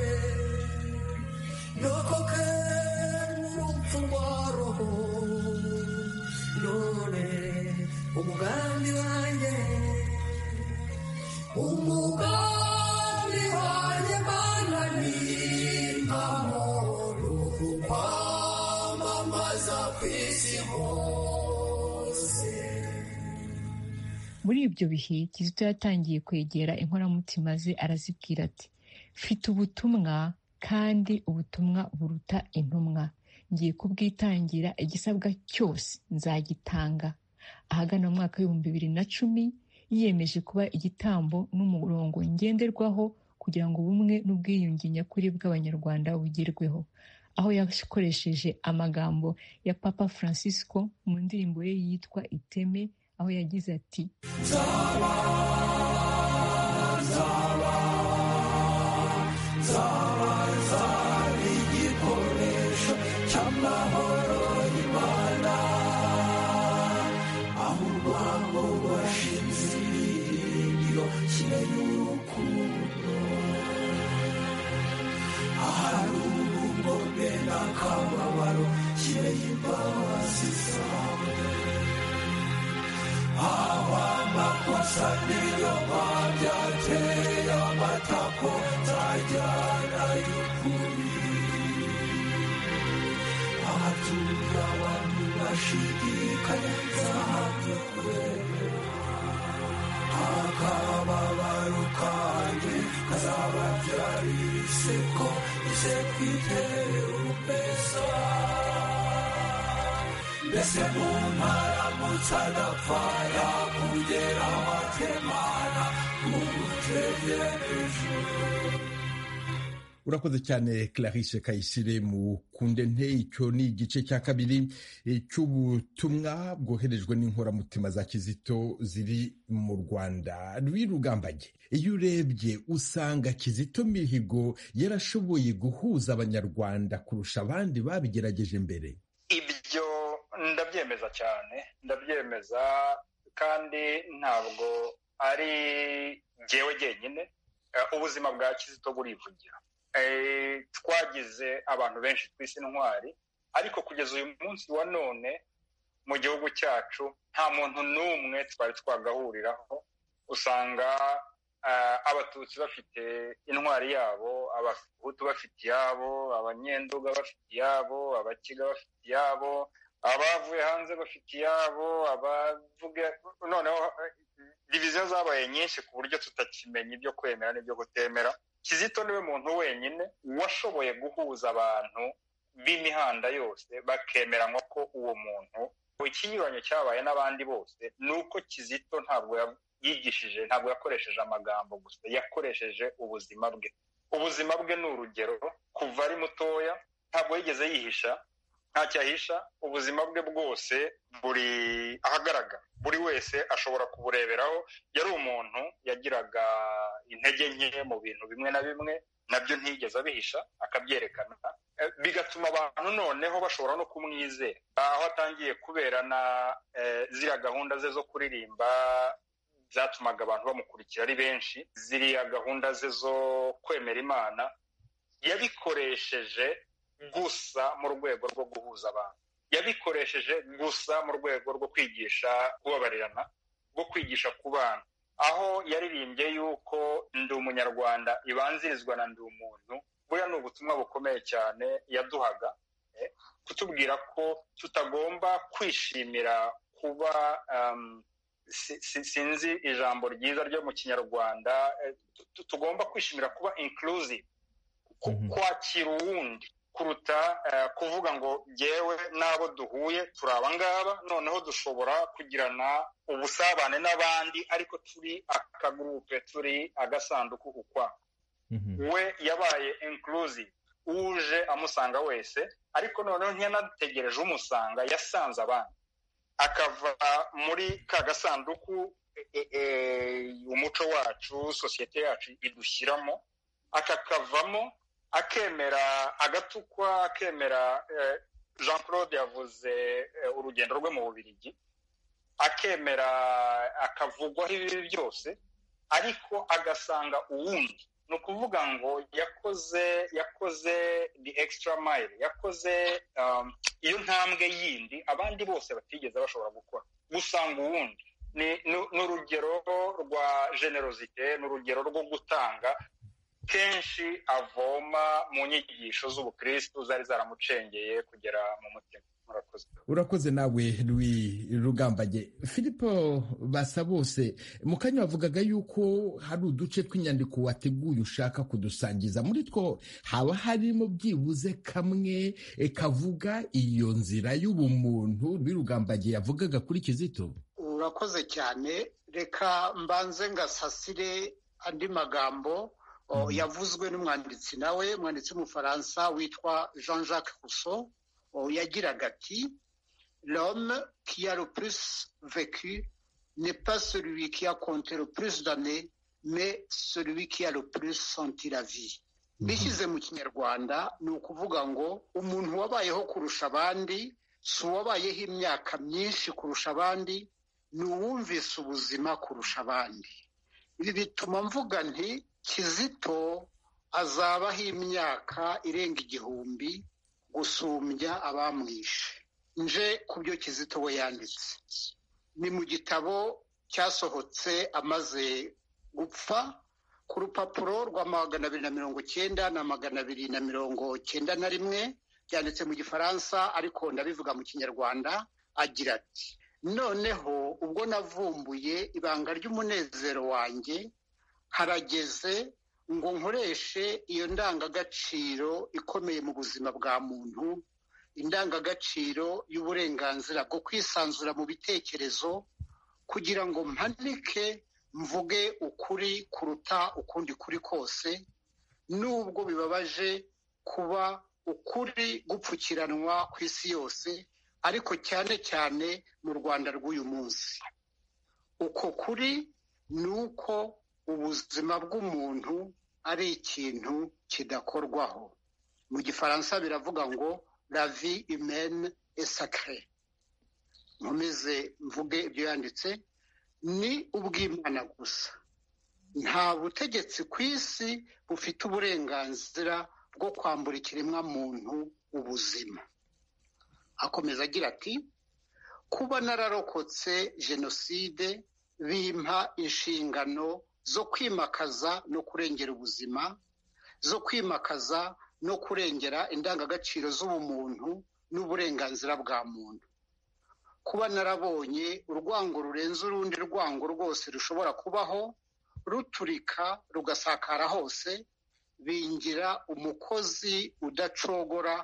ndokoke n'urupfu rwa roho none umugambi wanjye umugambi wanjye mana n'impamo n'ukwamamaza ku isi hose muri ibyo bihe kizito yatangiye kwegera inkoramutima ze arazibwira ati mfite ubutumwa kandi ubutumwa buruta intumwa ngiye kubwitangira igisabwa cyose nzagitanga ahagana mu mwaka w'ibihumbi bibiri na cumi yiyemeje kuba igitambo n'umurongo ngenderwaho kugira ngo ubumwe n'ubwiyunge nyakuri bw'abanyarwanda bugerweho aho yakoresheje amagambo ya papa francisco mu ndirimbo ye yitwa iteme aho yagize ati urakoze cyane clarisse kayisire mu kunde nte icyo ni igice cya kabiri cy'ubutumwa bwoherejwe n'inkoramutima za kizito ziri mu rwanda rwirugambage iyo urebye usanga kizito mihigo yarashoboye guhuza abanyarwanda kurusha abandi babigerageje mbere ibyo ndabyemeza cyane ndabyemeza kandi ntabwo ari jyewe jyenyine Eh, ubuzima bwa kizito burivugira Eh, twagize abantu benshi twise intwari ariko kugeza uyu munsi wa none mu gihugu cyacu nta muntu n'umwe twari twagahuriraho usanga eh, abatutsi bafite intwari yabo abahutu bafite iyabo abanyenduga bafite iyabo abakiga bafite iyabo abavuye hanze bafite iyabo abavuga noneho diviziyo zabaye nyinshi ku buryo tutakimenya ibyo kwemera n'ibyo kutemera kizito niwe muntu wenyine washoboye guhuza abantu b'imihanda yose bakemeranywa ko uwo muntu ikinyuranyo cyabaye n'abandi bose ni uko kizito ntabwo ya- yigishije ntabwo yakoresheje amagambo gusa yakoresheje ubuzima bwe ubuzima bwe ni urugero kuva ari mutoya ntabwo yigeze yihisha ntacyo ahisha ubuzima bwe bwose buri ahagaragara buri wese ashobora kubureberaho yari umuntu yagiraga intege nke mu bintu bimwe na bimwe nabyo ntiyigeze abihisha akabyerekana Eh, bigatuma abantu noneho bashobora no kumwizera aho atangiye kuberana eh, ziriya gahunda ze zo kuririmba zatumaga abantu bamukurikira ari benshi ziriya gahunda ze zo kwemera imana yabikoresheje gusa mu rwego rwo guhuza abantu yabikoresheje gusa mu rwego rwo kwigisha kubabarirana rwo kwigisha ku bana aho yaririmbye yuko ndi umunyarwanda ibanzirizwa na ndi umuntu buriya ni ubutumwa bukomeye cyane yaduhaga kutubwira ko tutagomba kwishimira kuba sinzi ijambo ryiza ryo mu kinyarwanda tugomba kwishimira kuba inclusive kwakira uwundi kuruta kuvuga ngo yewe n'abo duhuye turi abangaba noneho dushobora kugirana ubusabane n'abandi ariko turi akagurupe turi agasanduku ukwako we yabaye inclusive uje amusanga wese ariko noneho ntiyanategereje umusanga yasanze abandi akava muri ka gasanduku umuco wacu sosiyete yacu idushyiramo akakavamo akemera agatukwa akemera jean claude yavuze urugendo rwe mu bubirigi akemera akavugwaho ibibi byose ariko agasanga uwundi ni ukuvuga ngo yakoze yakoze the extra mile yakoze iyo ntambwe yindi abandi bose batigeze bashobora gukora gusanga uwundi ni urugero rwa generosite ni urugero rwo gutanga kenshi avoma mu nyigisho z'ubukristu zari zaramucengeye kugera mu mutima urakoze nawe Louis rugambage filipo basa bose mu kanya wavugaga yuko hari uduce tw'inyandiko wateguye ushaka kudusangiza muri two haba harimo byibuze kamwe kavuga iyo nzira y'ubumuntu rugambage yavugaga kuri kizito urakoze cyane reka mbanze ngasasire andi magambo yavuzwe n'umwanditsi nawe umwanditsi w'umufaransa witwa jean jacques Rousseau yagiraga ati l'homme qui a le plus vécu n'est pas celui qui a compté le plus d'années mais celui qui a le plus senti la vie bishyize mu kinyarwanda ni ukuvuga ngo umuntu wabayeho kurusha abandi si uwabayeho imyaka myinshi kurusha abandi ni uwumvise ubuzima kurusha abandi ibi bituma mvuga nti kizito azabaho imyaka irenga igihumbi gusumbya abamwishe nje ku byo kizito we yanditse ni mu gitabo cyasohotse amaze gupfa ku rupapuro rwa magana abiri na mirongo cyenda na magana abiri na mirongo cyenda na rimwe byanditse mu gifaransa ariko ndabivuga mu kinyarwanda agira ati noneho ubwo navumbuye ibanga ry'umunezero wanjye harageze ngo nkoreshe iyo ndangagaciro ikomeye mu buzima bwa muntu indangagaciro y'uburenganzira bwo kwisanzura mu bitekerezo kugira ngo mpanike mvuge ukuri kuruta ukundi kuri kose nubwo bibabaje kuba ukuri gupfukiranwa ku isi yose ariko cyane cyane mu rwanda rw'uyu munsi uko kuri ni uko ubuzima bw'umuntu ari ikintu kidakorwaho mu gifaransa biravuga ngo la vie humaine est sacrée nkomeze mvuge ibyo yanditse ni ubw'imana gusa nta butegetsi ku isi bufite uburenganzira bwo kwambura ikiremwa muntu ubuzima akomeza agira ati kuba nararokotse jenoside bimpa inshingano zo kwimakaza no kurengera ubuzima zo kwimakaza no kurengera indangagaciro z'ubumuntu n'uburenganzira bwa muntu kuba narabonye urwango rurenze urundi rwango rwose rushobora kubaho ruturika rugasakara hose bingira umukozi udacogora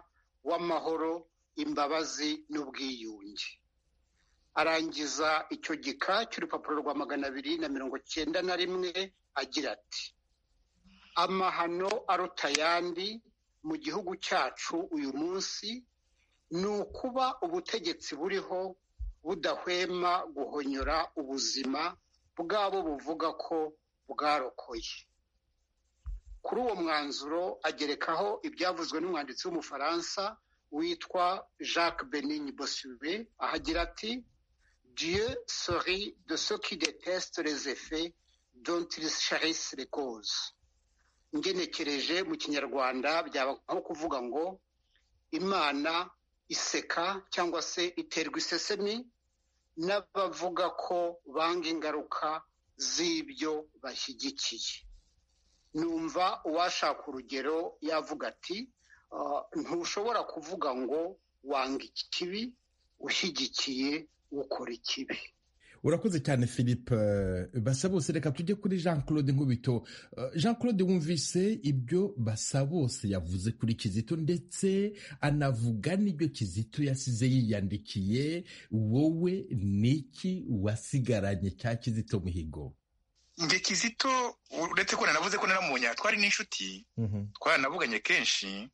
w'amahoro imbabazi n'ubwiyunge arangiza icyo gika cy'urupapuro rwa magana abiri na mirongo cyenda na rimwe agira ati amahano aruta ayandi mu gihugu cyacu uyu munsi ni ukuba ubutegetsi buriho budahwema guhonyora ubuzima bw'abo buvuga ko bwarokoye kuri uwo mwanzuro agerekaho ibyavuzwe n'umwanditsi w'umufaransa witwa jacques benin bosube ahagira ati Dieu sourit de ceux qui détestent les effets dont ils chérissent les causes ngenekereje mu kinyarwanda byaba nko kuvuga ngo imana iseka cyangwa se iterwa isesemi n'abavuga ko banga ingaruka z'ibyo bashyigikiye numva uwashaka urugero yavuga ati ntushobora kuvuga ngo wanga ikibi ushyigikiye ukora ikibi urakoze cyane philippe basa bose reka tujye kuri jean claude nkubito jean claude wumvise ibyo basa bose yavuze kuri kizito ndetse anavuga n'ibyo kizito yasize yiyandikiye wowe niki wasigaranye cya kizito mihigo nge kizito uretse ko nanavuze ko naramubonya twari n'inshuti twaranavuganye kenshi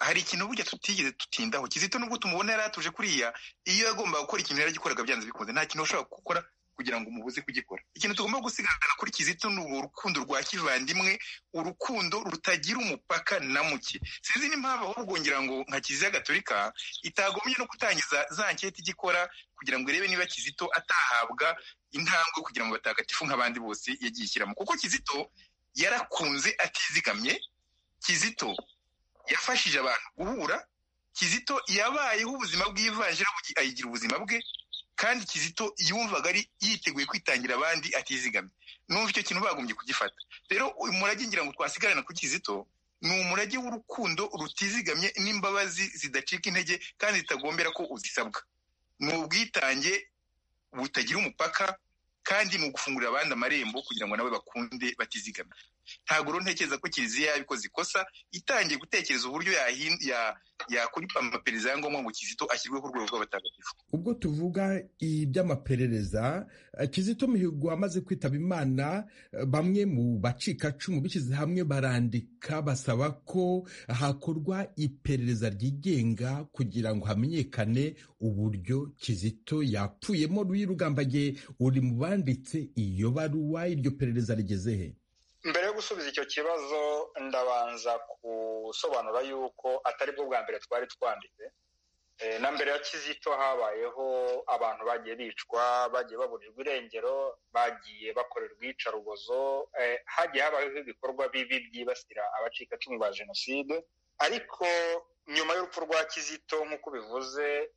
hari ikintu burya tutigeze tutindaho kizito nubwo tumubona yari atuje kuriya iyo yagombaga gukora ikintu yaragikoraga byanze bikunze nta kintu washobora gukora kugira ngo umubuze kugikora ikintu tugomba gusigarana kuri kizito ni urukundo rwa kivandimwe urukundo rutagira umupaka na muke sinzi n'impamvu ahubwo ngira ngo nka kiliziya gatolika itagombye no gutangiza za nketi igikora kugira ngo irebe niba kizito atahabwa intambwe kugira ngo batagatifu nk'abandi bose yagiye ishyiramo kuko kizito yarakunze atizigamye kizito yafashije abantu guhura kizito yabayeho ubuzima bw'ivanjira ayigira ubuzima bwe kandi kizito yumvaga ari yiteguye kwitangira abandi atizigamye numva icyo kintu bagombye kugifata rero uyu murage ngira ngo twasigarana kuri kizito ni umurage w'urukundo rutizigamye n'imbabazi zidacika intege kandi zitagombera ko uzisabwa ni ubwitange butagira umupaka kandi ni ugufungurira abandi amarembo kugira ngo nabo bakunde batizigamye ntabwo rero ntekereza ko kiliziya yabikoze ikosa itangiye gutekereza uburyo yakuripa amaperereza ya ngombwa ngo kizito ashyirwe ku rwego rw'abatagatifu ubwo tuvuga iby'amaperereza kizito mihigo amaze kwitaba imana bamwe mu bacikacumu bishyize hamwe barandika basaba ko hakorwa iperereza ryigenga kugira ngo hamenyekane uburyo kizito yapfuyemo ruyirugambage uri mu banditse iyo baruwa iryo perereza rigeze he mbere yo gusubiza icyo kibazo ndabanza gusobanura yuko atari bwo bwa mbere twari twanditse na mbere ya kizito habayeho abantu bagiye bicwa bagiye baburirwa irengero bagiye bakorerwa iyicarubozo hagiye habayeho ibikorwa bibi byibasira abacikacumu ba jenoside ariko nyuma y'urupfu rwa kizito nk'uko bivuze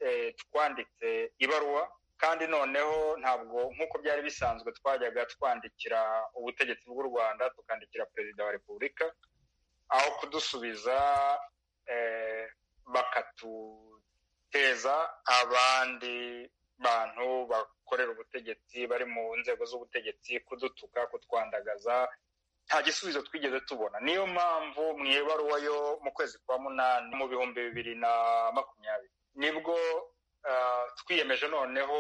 twanditse ibaruwa kandi noneho ntabwo nk'uko byari bisanzwe twajyaga twandikira ubutegetsi bw'u rwanda tukandikira perezida wa repubulika aho kudusubiza bakatuteza abandi bantu bakorera ubutegetsi bari mu nzego z'ubutegetsi kudutuka kutwandagaza nta gisubizo twigeze tubona niyo mpamvu mu ibaruwa yo mu kwezi kwa munani mu bihumbi bibiri na makumyabiri nibwo twiyemeje noneho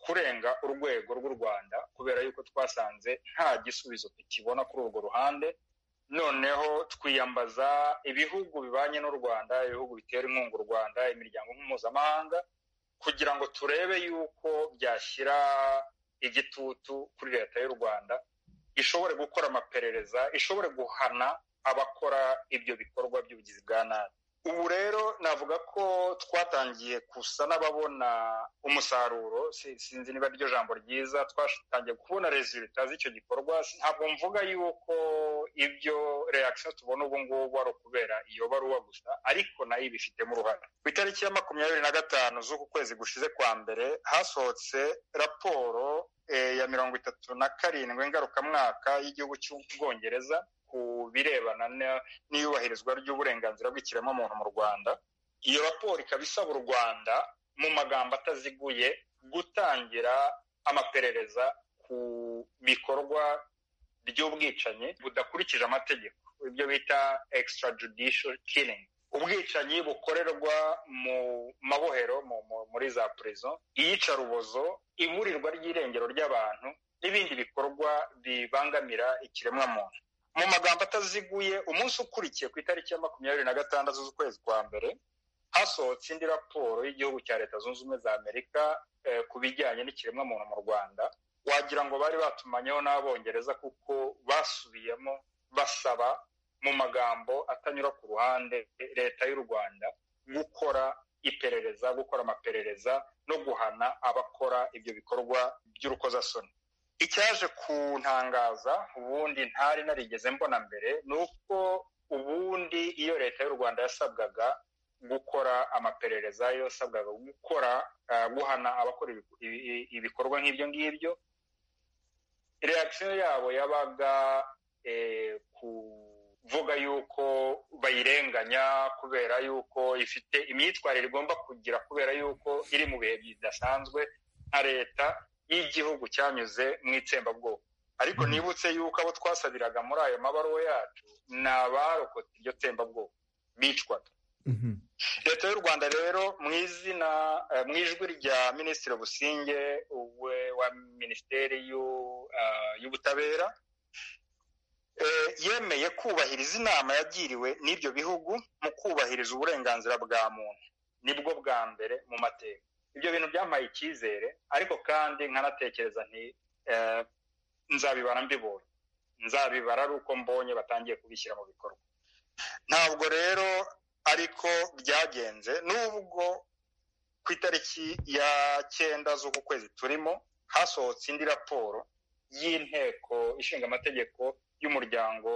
kurenga urwego rw'u rwanda kubera yuko twasanze nta gisubizo tukibona kuri urwo ruhande noneho twiyambaza ibihugu bibanye n'u rwanda ibihugu bitera inkunga u rwanda imiryango mpuzamahanga kugira ngo turebe yuko byashyira igitutu kuri leta y'u rwanda ishobore gukora amaperereza ishobore guhana abakora ibyo bikorwa by'ubugizi bwa nabi ubu rero navuga ko twatangiye gusa n'ababona umusaruro sinzi niba ryo jambo ryiza twatangiye kubona rezilita z'icyo gikorwa ntabwo mvuga yuko ibyo reakisiyo tubona ubu ngubu ari ukubera iyo baruwa gusa ariko nayo ibifitemo uruhare ku itariki ya makumyabiri na gatanu z'uku kwezi gushize kwa mbere hasohotse raporo ya mirongo itatu na karindwi ngarukamwaka y'igihugu cy'ubwongereza ku birebana n'iyubahirizwa ry'uburenganzira bw'ikiremwamuntu mu rwanda iyo raporo ikaba isaba u rwanda mu magambo ataziguye gutangira amaperereza ku bikorwa by'ubwicanyi budakurikije amategeko ibyo bita extrajudicial killing ubwicanyi bukorerwa mu mabohero muri za prezo iyicarubozo iburirwa ry'irengero ry'abantu n'ibindi bikorwa bibangamira ikiremwamuntu mu magambo ataziguye umunsi ukurikiye ku itariki ya makumyabiri na gatandatu z'ukwezi kwa mbere hasohotse indi raporo y'igihugu cya leta zunze ubumwe za amerika ku bijyanye n'ikiremwamuntu mu rwanda wagira ngo bari batumanyeho n'abongereza kuko basubiyemo basaba mu magambo atanyura ku ruhande leta y'u rwanda gukora iperereza gukora amaperereza no guhana abakora ibyo bikorwa by'urukozasoni icyaje kuntangaza ubundi ntari narigeze mbona mbere ni uko ubundi iyo leta y'u rwanda yasabwaga gukora amaperereza yasabwaga gukora guhana abakora ibikorwa nk'ibyo ngibyo reakisiyo yabo yabaga kuvuga yuko bayirenganya kubera yuko ifite imyitwarire igomba kugira kubera yuko iri mu bihe bidasanzwe nka leta y'igihugu cyanyuze mu itsembabwoko ariko nibutse yuko abo twasabiraga muri ayo mabaruwa yacu ni abarokotse iryo tsembabwoko bicwaga leta y'u rwanda rero mu izina mu ijwi rya minisitiri businge wa minisiteri y'ubutabera yemeye kubahiriza inama yagiriwe n'ibyo bihugu mu kubahiriza uburenganzira bwa muntu nibwo bwa mbere mu mateka ibyo bintu byampaye icyizere ariko kandi nkanatekereza nti nzabibara mbibonye nzabibara ari uko mbonye batangiye kubishyira mu bikorwa ntabwo rero ariko byagenze nubwo ku itariki ya cyenda z'uku kwezi turimo hasohotse indi raporo y'inteko ishinga amategeko y'umuryango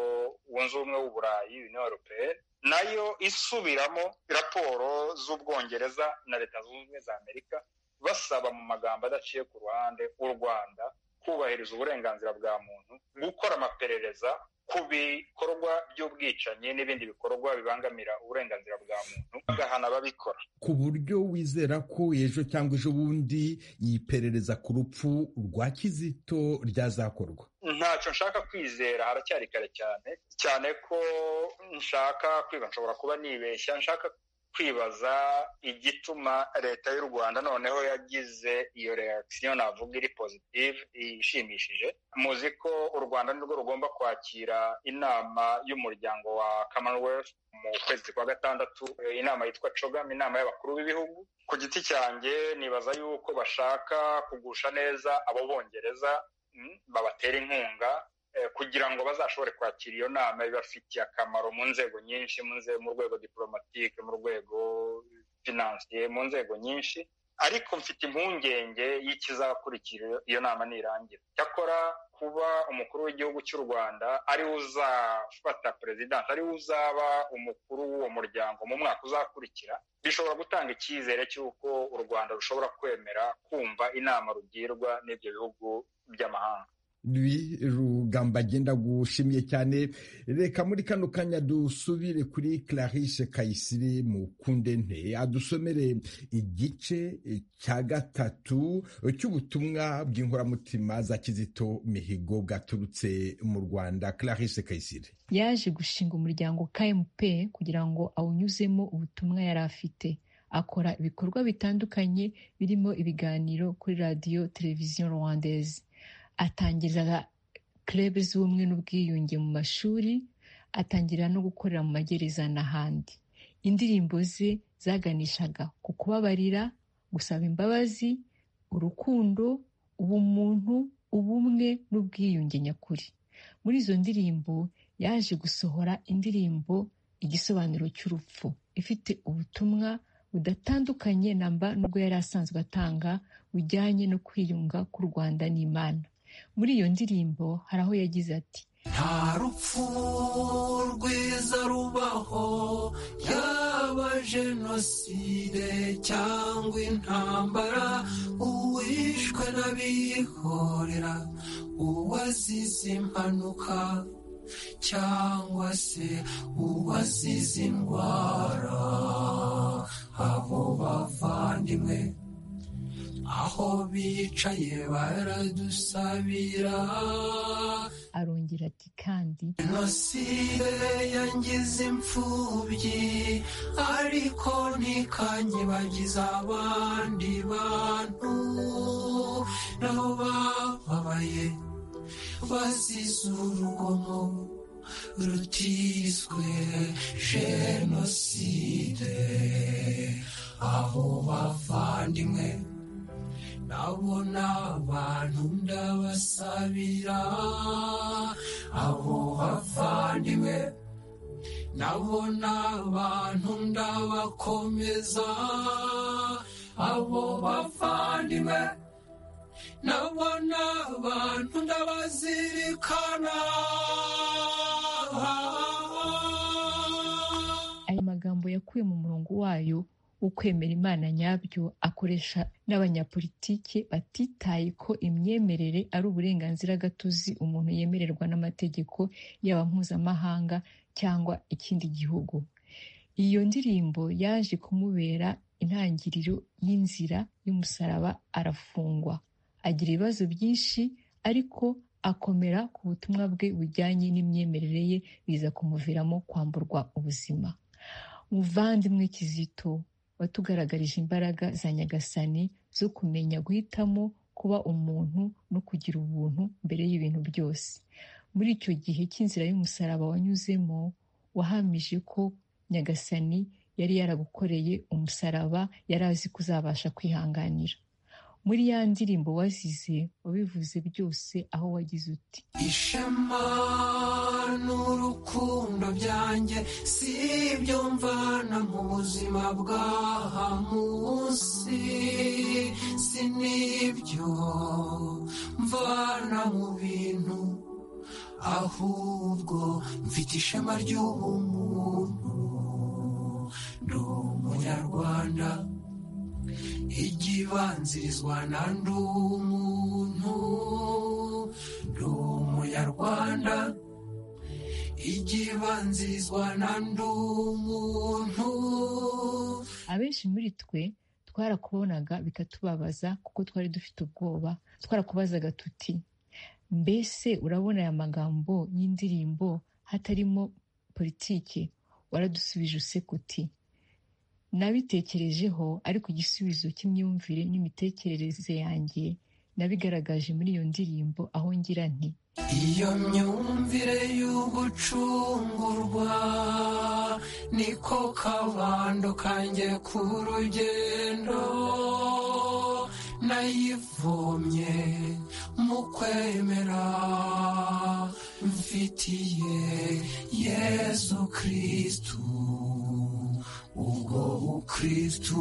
wunze ubumwe w'uburayi union europeyenne nayo isubiramo raporo z'ubwongereza na leta zunze ubumwe za amerika basaba mu magambo adaciye ku ruhande u rwanda kubahiriza uburenganzira bwa muntu gukora amaperereza ku bikorwa by'ubwicanyi n'ibindi bikorwa bibangamira uburenganzira bwa muntu bagahana ababikora ku buryo wizera ko ejo cyangwa ejo bundi yiperereza ku rupfu rwa kizito ryazakorwa ntacyo nshaka kwizera haracyari kare cyane cyane ko nshaka kwiba nshobora kuba nibeshya nshaka kwibaza igituma leta y'u rwanda noneho yagize iyo reakisiyo navuga iri pozitive ishimishije muzi ko u rwanda nirwo rugomba kwakira inama y'umuryango wa commonwealth mu kwezi kwa gatandatu inama yitwa cogam inama y'abakuru b'ibihugu ku giti cyanjye nibaza yuko bashaka kugusha neza abo bongereza babatera inkunga kugira ngo bazashobore kwakira iyo nama ibafitiye akamaro mu nzego nyinshi mu rwego diporomatike mu rwego finansiye mu nzego nyinshi ariko mfite impungenge y'ikizakurikira iyo nama nirangira cyakora kuba umukuru w'igihugu cy'u rwanda ariwe uzafata perezidansi ariwe uzaba umukuru w'uwo muryango mu mwaka uzakurikira bishobora gutanga icyizere cy'uko u rwanda rushobora kwemera kumva inama rugirwa n'ibyo bihugu by'amahanga ibi rugamba agenda gushimye cyane reka muri kano kanya dusubire kuri Clarisse Kayisire mu kundente adusomere igice cya gatatu cy'ubutumwa bw'inkoramutima za Kizito Mihigo bwaturutse mu Rwanda Clarisse Kayisire yaje gushinga umuryango KMP kugira ngo awunyuzemo ubutumwa yari afite akora ibikorwa bitandukanye birimo ibiganiro kuri radiyo televiziyo rwandaise atangiriza kerebe z'ubumwe n'ubwiyunge mu mashuri atangira no gukorera mu magereza n'ahandi indirimbo ze zaganishaga ku kubabarira gusaba imbabazi urukundo ubumuntu ubumwe n'ubwiyunge nyakuri muri izo ndirimbo yaje gusohora indirimbo igisobanuro cy'urupfu ifite ubutumwa budatandukanye namba n'ubwo yari asanzwe atanga bujyanye no kwiyunga k'u rwanda n'imana muri iyo ndirimbo hari aho yagize ati nta rupfu rwiza rubaho yaba jenoside cyangwa intambara uwishwe n'abihorera uwazize impanuka cyangwa se uwazize indwara abo bavandimwe aho bicaye baradusabira arongera ati kandi jenoside yangize imfubyi ariko ntikanyibagiza abandi bantu nabo bababaye bazize urugomo rutiswe jenoside aho bavandimwe ndabona abantu ndabasabira abo bavandimwe ndabona abantu ndabakomeza abo bavandimwe ndabona abantu ndabazirikana aya magambo yakuye mu murongo wayo wo kwemera imana nyabyo akoresha n'abanyapolitiki batitaye ko imyemerere ari uburenganzira gatozi umuntu yemererwa n'amategeko yaba mpuzamahanga cyangwa ikindi gihugu iyo ndirimbo yaje kumubera intangiriro y'inzira y'umusaraba arafungwa agira ibibazo byinshi ariko akomera ku butumwa bwe bujyanye n'imyemerere ye biza kumuviramo kwamburwa ubuzima muvandimwe kizito watugaragarije imbaraga za nyagasani zo kumenya guhitamo kuba umuntu no kugira ubuntu mbere y'ibintu byose muri icyo gihe cy'inzira y'umusaraba wanyuzemo wahamije ko nyagasani yari yaragukoreye umusaraba yari azi ko uzabasha kwihanganira muri ya ndirimbo wazize wabivuze byose aho wagize uti ishema n'urukundo byanjye si ibyo mvana mu buzima bw'aha munsi si n'ibyo mvana mu bintu ahubwo mfite ishema ry'ubumuntu ndi umunyarwanda igibanzirizwa na ndi umuntu ndi umunyarwanda igibanzirizwa na ndi umuntu abenshi muri twe twarakubonaga bikatubabaza kuko twari dufite ubwoba twarakubazaga tuti mbese urabona aya magambo y'indirimbo hatarimo politiki waradusubije useka uti nabitekerejeho ariko igisubizo cy'imyumvire n'imitekerereze yanjye nabigaragaje muri iyo ndirimbo aho ngira nti iyo myumvire y'ugucungurwa niko kabando kanjye ku rugendo nayivomye mu kwemera mfitiye yesu kirisitu ubwo bukristu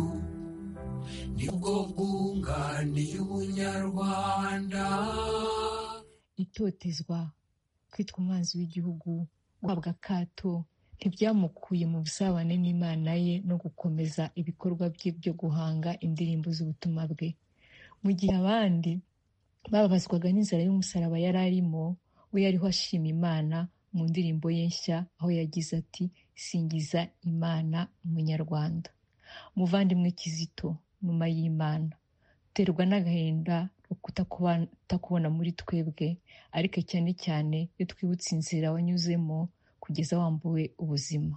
nibwo bwunganiye ubunyarwanda itotezwa kwitwa umwanzi w'igihugu guhabwa akato ntibyamukuye mu busabane n'imana ye no gukomeza ibikorwa bye byo guhanga indirimbo z'ubutumwa bwe mu gihe abandi bababazwaga n'inzara y'umusaraba yari arimo we yariho ashima imana mu ndirimbo ye nshya aho yagize ati singiza imana umunyarwanda muvandimwe kizito nyuma y'imana duterwa n'agahinda ko kutakubona muri twebwe ariko cyane cyane iyo twibutse inzira wanyuzemo kugeza wambuwe ubuzima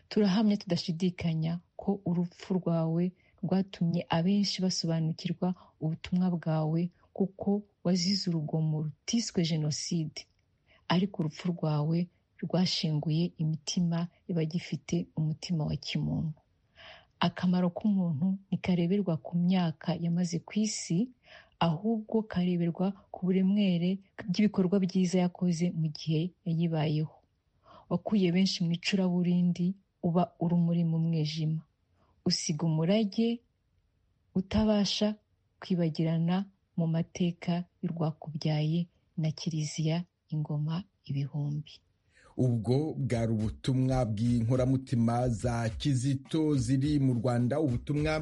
turahamya tudashidikanya ko urupfu rwawe rwatumye abenshi basobanukirwa ubutumwa bwawe kuko wazize urugomo rutiswe jenoside ariko urupfu rwawe rwashenguye imitima y'abagifite umutima wa kimuntu akamaro k'umuntu ntikareberwa ku myaka yamaze ku isi ahubwo kareberwa ku buremwere bw'ibikorwa byiza yakoze mu gihe yayibayeho wakuye benshi mu icuraburindi uba urumuri mu mwijima usiga umurage utabasha kwibagirana mu mateka y'urwakubyaye na kiliziya ingoma ibihumbi ubwo bwari ubutumwa bw'inkoramutima za kizito ziri mu rwanda ubutumwa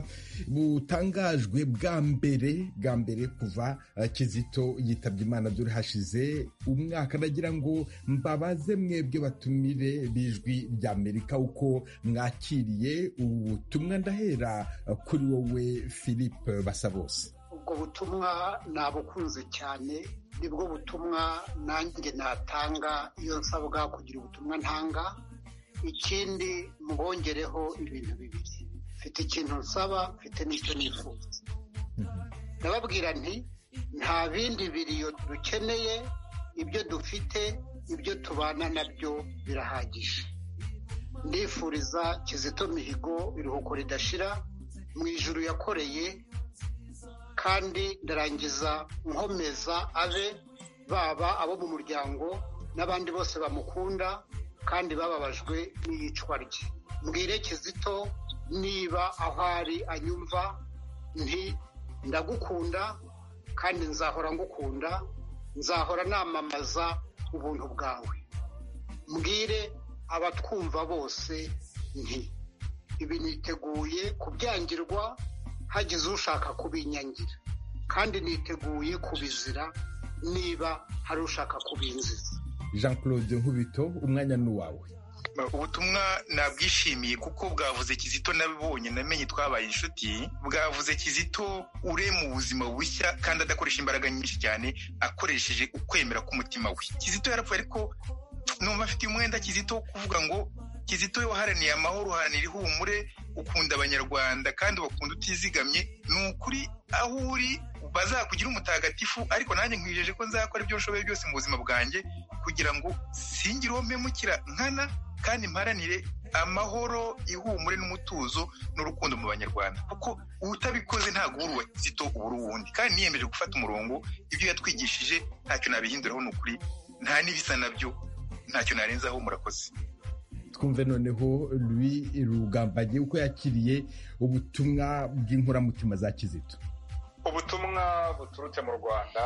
butangajwe bwa mbere bwa mbere kuva kizito yitabye imana byari hashize umwaka ndagira ngo mbabaze mwebwe batumire b'ijwi rya amerika uko mwakiriye ubu butumwa ndahera kuri wowe philippe basa bose ubwo butumwa nabukunze cyane nibwo butumwa nanjye natanga iyo nsabwa kugira ubutumwa ntanga ikindi mwongereho ibintu bibiri mfite ikintu nsaba mfite n'icyo nifuza ndababwira nti nta bindi biriyo dukeneye ibyo dufite ibyo tubana nabyo birahagije ndifuriza kizito mihigo iruhuko ridashira mu ijuru yakoreye kandi ndarangiza nkomeza abe baba abo mu muryango n'abandi bose bamukunda kandi bababajwe n'iyicwa rye mbwire kizito niba aho ari anyumva nti ndagukunda kandi nzahora ngukunda nzahora namamaza ubuntu bwawe mbwire abatwumva bose nti ibi niteguye kubyangirwa hagize ushaka kubinyangira kandi niteguye kubizira niba hari ushaka kubinziza jean claude nkubito umwanya ni uwawe ubutumwa nabwishimiye kuko bwavuze kizito nabibonye namenye twabaye inshuti bwavuze kizito urema ubuzima bushya kandi adakoresha imbaraga nyinshi cyane akoresheje ukwemera k'umutima we kizito yarapfuye ariko numva afite umwenda kizito wo kuvuga ngo kizito waharaniye amahoro uharanira ihumure ukunda abanyarwanda kandi bakunda utizigamye ni ukuri aho uri bazakugira umutagatifu ariko nanjye nkwijeje ko nzakora ibyo nshoboye byose mu buzima bwanjye kugira ngo singire uwo mpemukira nkana kandi mparanire amahoro ihumure n'umutuzo n'urukundo mu banyarwanda kuko utabikoze ntabwo uba uwa kizito uba uri uwundi kandi niyemeje gufata umurongo ibyo yatwigishije ntacyo nabihinduraho ni ukuri nta n'ibisa nabyo ntacyo narenzaho murakoze twumve noneho lui rugambagiye uko yakiriye ubutumwa bw'inkoramutima za kizito ubutumwa buturutse mu rwanda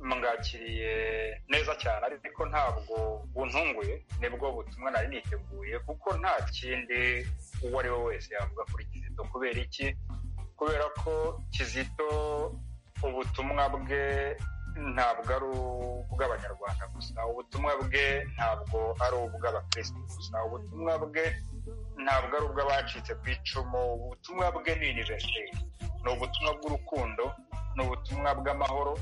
mwakiriye neza cyane ariko ntabwo buntunguye nibwo butumwa nari niteguye kuko nta kindi uwo ari we wese yavuga kuri kizito kubera iki kubera ko kizito ubutumwa bwe ntabwo ari ubw'abanyarwanda gusa ubutumwa bwe ntabwo ari ubw'abakirisitu gusa ubutumwa bwe ntabwo ari ubw'abacitse ku icumu ubutumwa bwe ni iniveriseri ni ubutumwa bw'urukundo ni ubutumwa bw'amahoro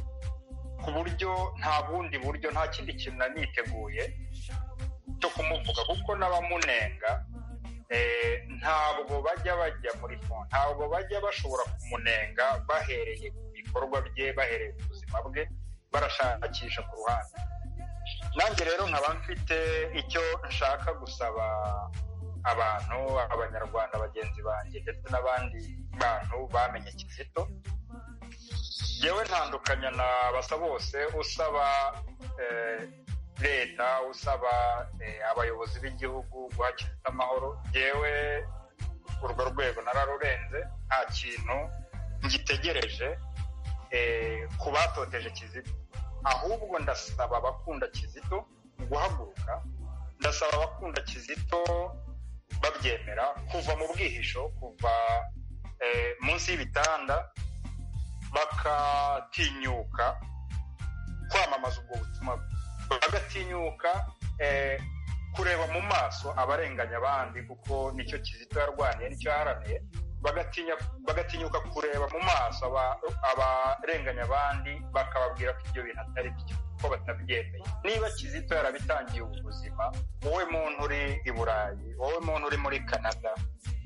ku buryo nta bundi buryo nta kindi kintu naniteguye cyo kumuvuga kuko n'abamunenga ntabwo bajya bajya muri fone ntabwo bajya bashobora kumunenga bahereye ku bikorwa bye bahereye ku buzima bwe barashakisha ku ruhande nanjye rero nkaba mfite icyo nshaka gusaba abantu abanyarwanda bagenzi banjye ndetse n'abandi bantu bamenye kizito yewe ntandukanya na basa bose usaba leta usaba abayobozi b'igihugu guha kizito amahoro yewe urwo rwego nararurenze nta kintu ngitegereje ku batoteje kizito ahubwo ndasaba abakunda kizito guhaguruka ndasaba abakunda kizito babyemera kuva mu bwihisho kuva munsi y'ibitanda bakatinyuka kwamamaza ubwo butumwa bagatinyuka kureba mu maso abarenganya abandi kuko nicyo kizito yarwaniye nicyo yaraniye bagatinyuka kureba mu maso abarenganya abandi bakababwira ko ibyo bintu atari byo ko batabyemeye niba kizito yarabitangiye ubuzima wowe muntu uri i burayi wowe muntu uri muri canada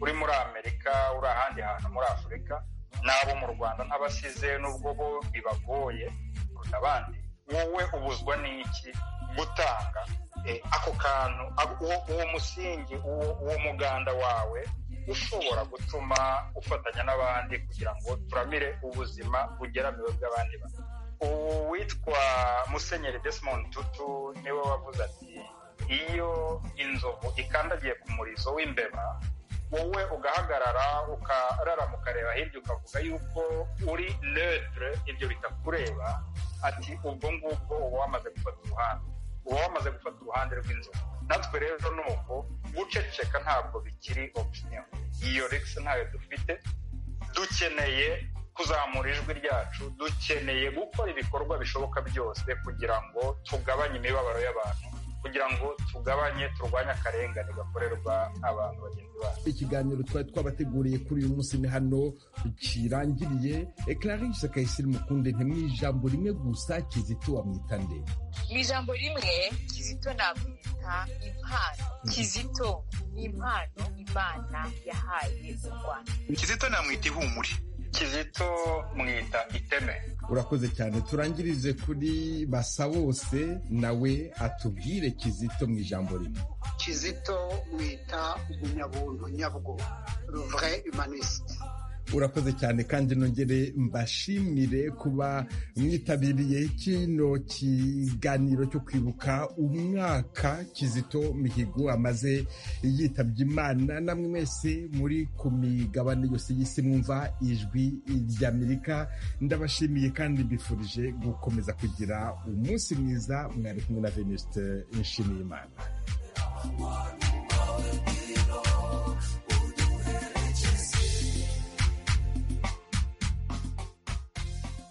uri muri amerika uri ahandi hantu muri afurika n'abo mu rwanda ntabasize n'ubwo bo bibagoye kuruta abandi wowe ubuzwa n'iki gutanga ako kantu uwo musingi uwo muganda wawe ushobora gutuma ufatanya n'abandi kugira ngo turamire ubuzima bugeramiwe bw'abandi bantu uwitwa musenyeri Desmond tutu niwe wavuze ati iyo inzovu ikandagiye ku murizo w'imbeba wowe ugahagarara ukararama ukareba hirya ukavuga yuko uri netre ibyo bitakureba ati ubwo ngubwo uba wamaze gufata uruhande uba wamaze gufata uruhande rw'inzovu natwe rero ni uko guceceka ntabwo bikiri opinion iyo regisi ntayo dufite dukeneye kuzamura ijwi ryacu dukeneye gukora ibikorwa bishoboka byose kugira ngo tugabanye imibabaro y'abantu kugira ngo tugabanye turwanye akarengane gakorerwa abantu bagenzi bacu ikiganiro twari twabateguriye kuri uyu munsi ni hano kirangiriye clarisse kayisire mukunde ntimwe ijambo rimwe gusa kizito wamwita nde mu ijambo rimwe kizito namwita impano kizito ni impano imana yahaye u rwanda kizito namwita ihumure kizito mwita iteme urakoze cyane turangirize kuri basa bose nawe atubwire kizito mu ijambo rimwe kizito mwita umunyabuntu nyabwo ruvure imanisite urakoze cyane kandi nongere mbashimire kuba mwitabiriye kino kiganiro cyo kwibuka umwaka kizito mihigo amaze yitabye imana namwe mwese muri ku migabane yose y'isi mwumva ijwi ry'amerika ndabashimiye kandi mbifurije gukomeza kugira umunsi mwiza mwari kumwe na venuste nshimiyimana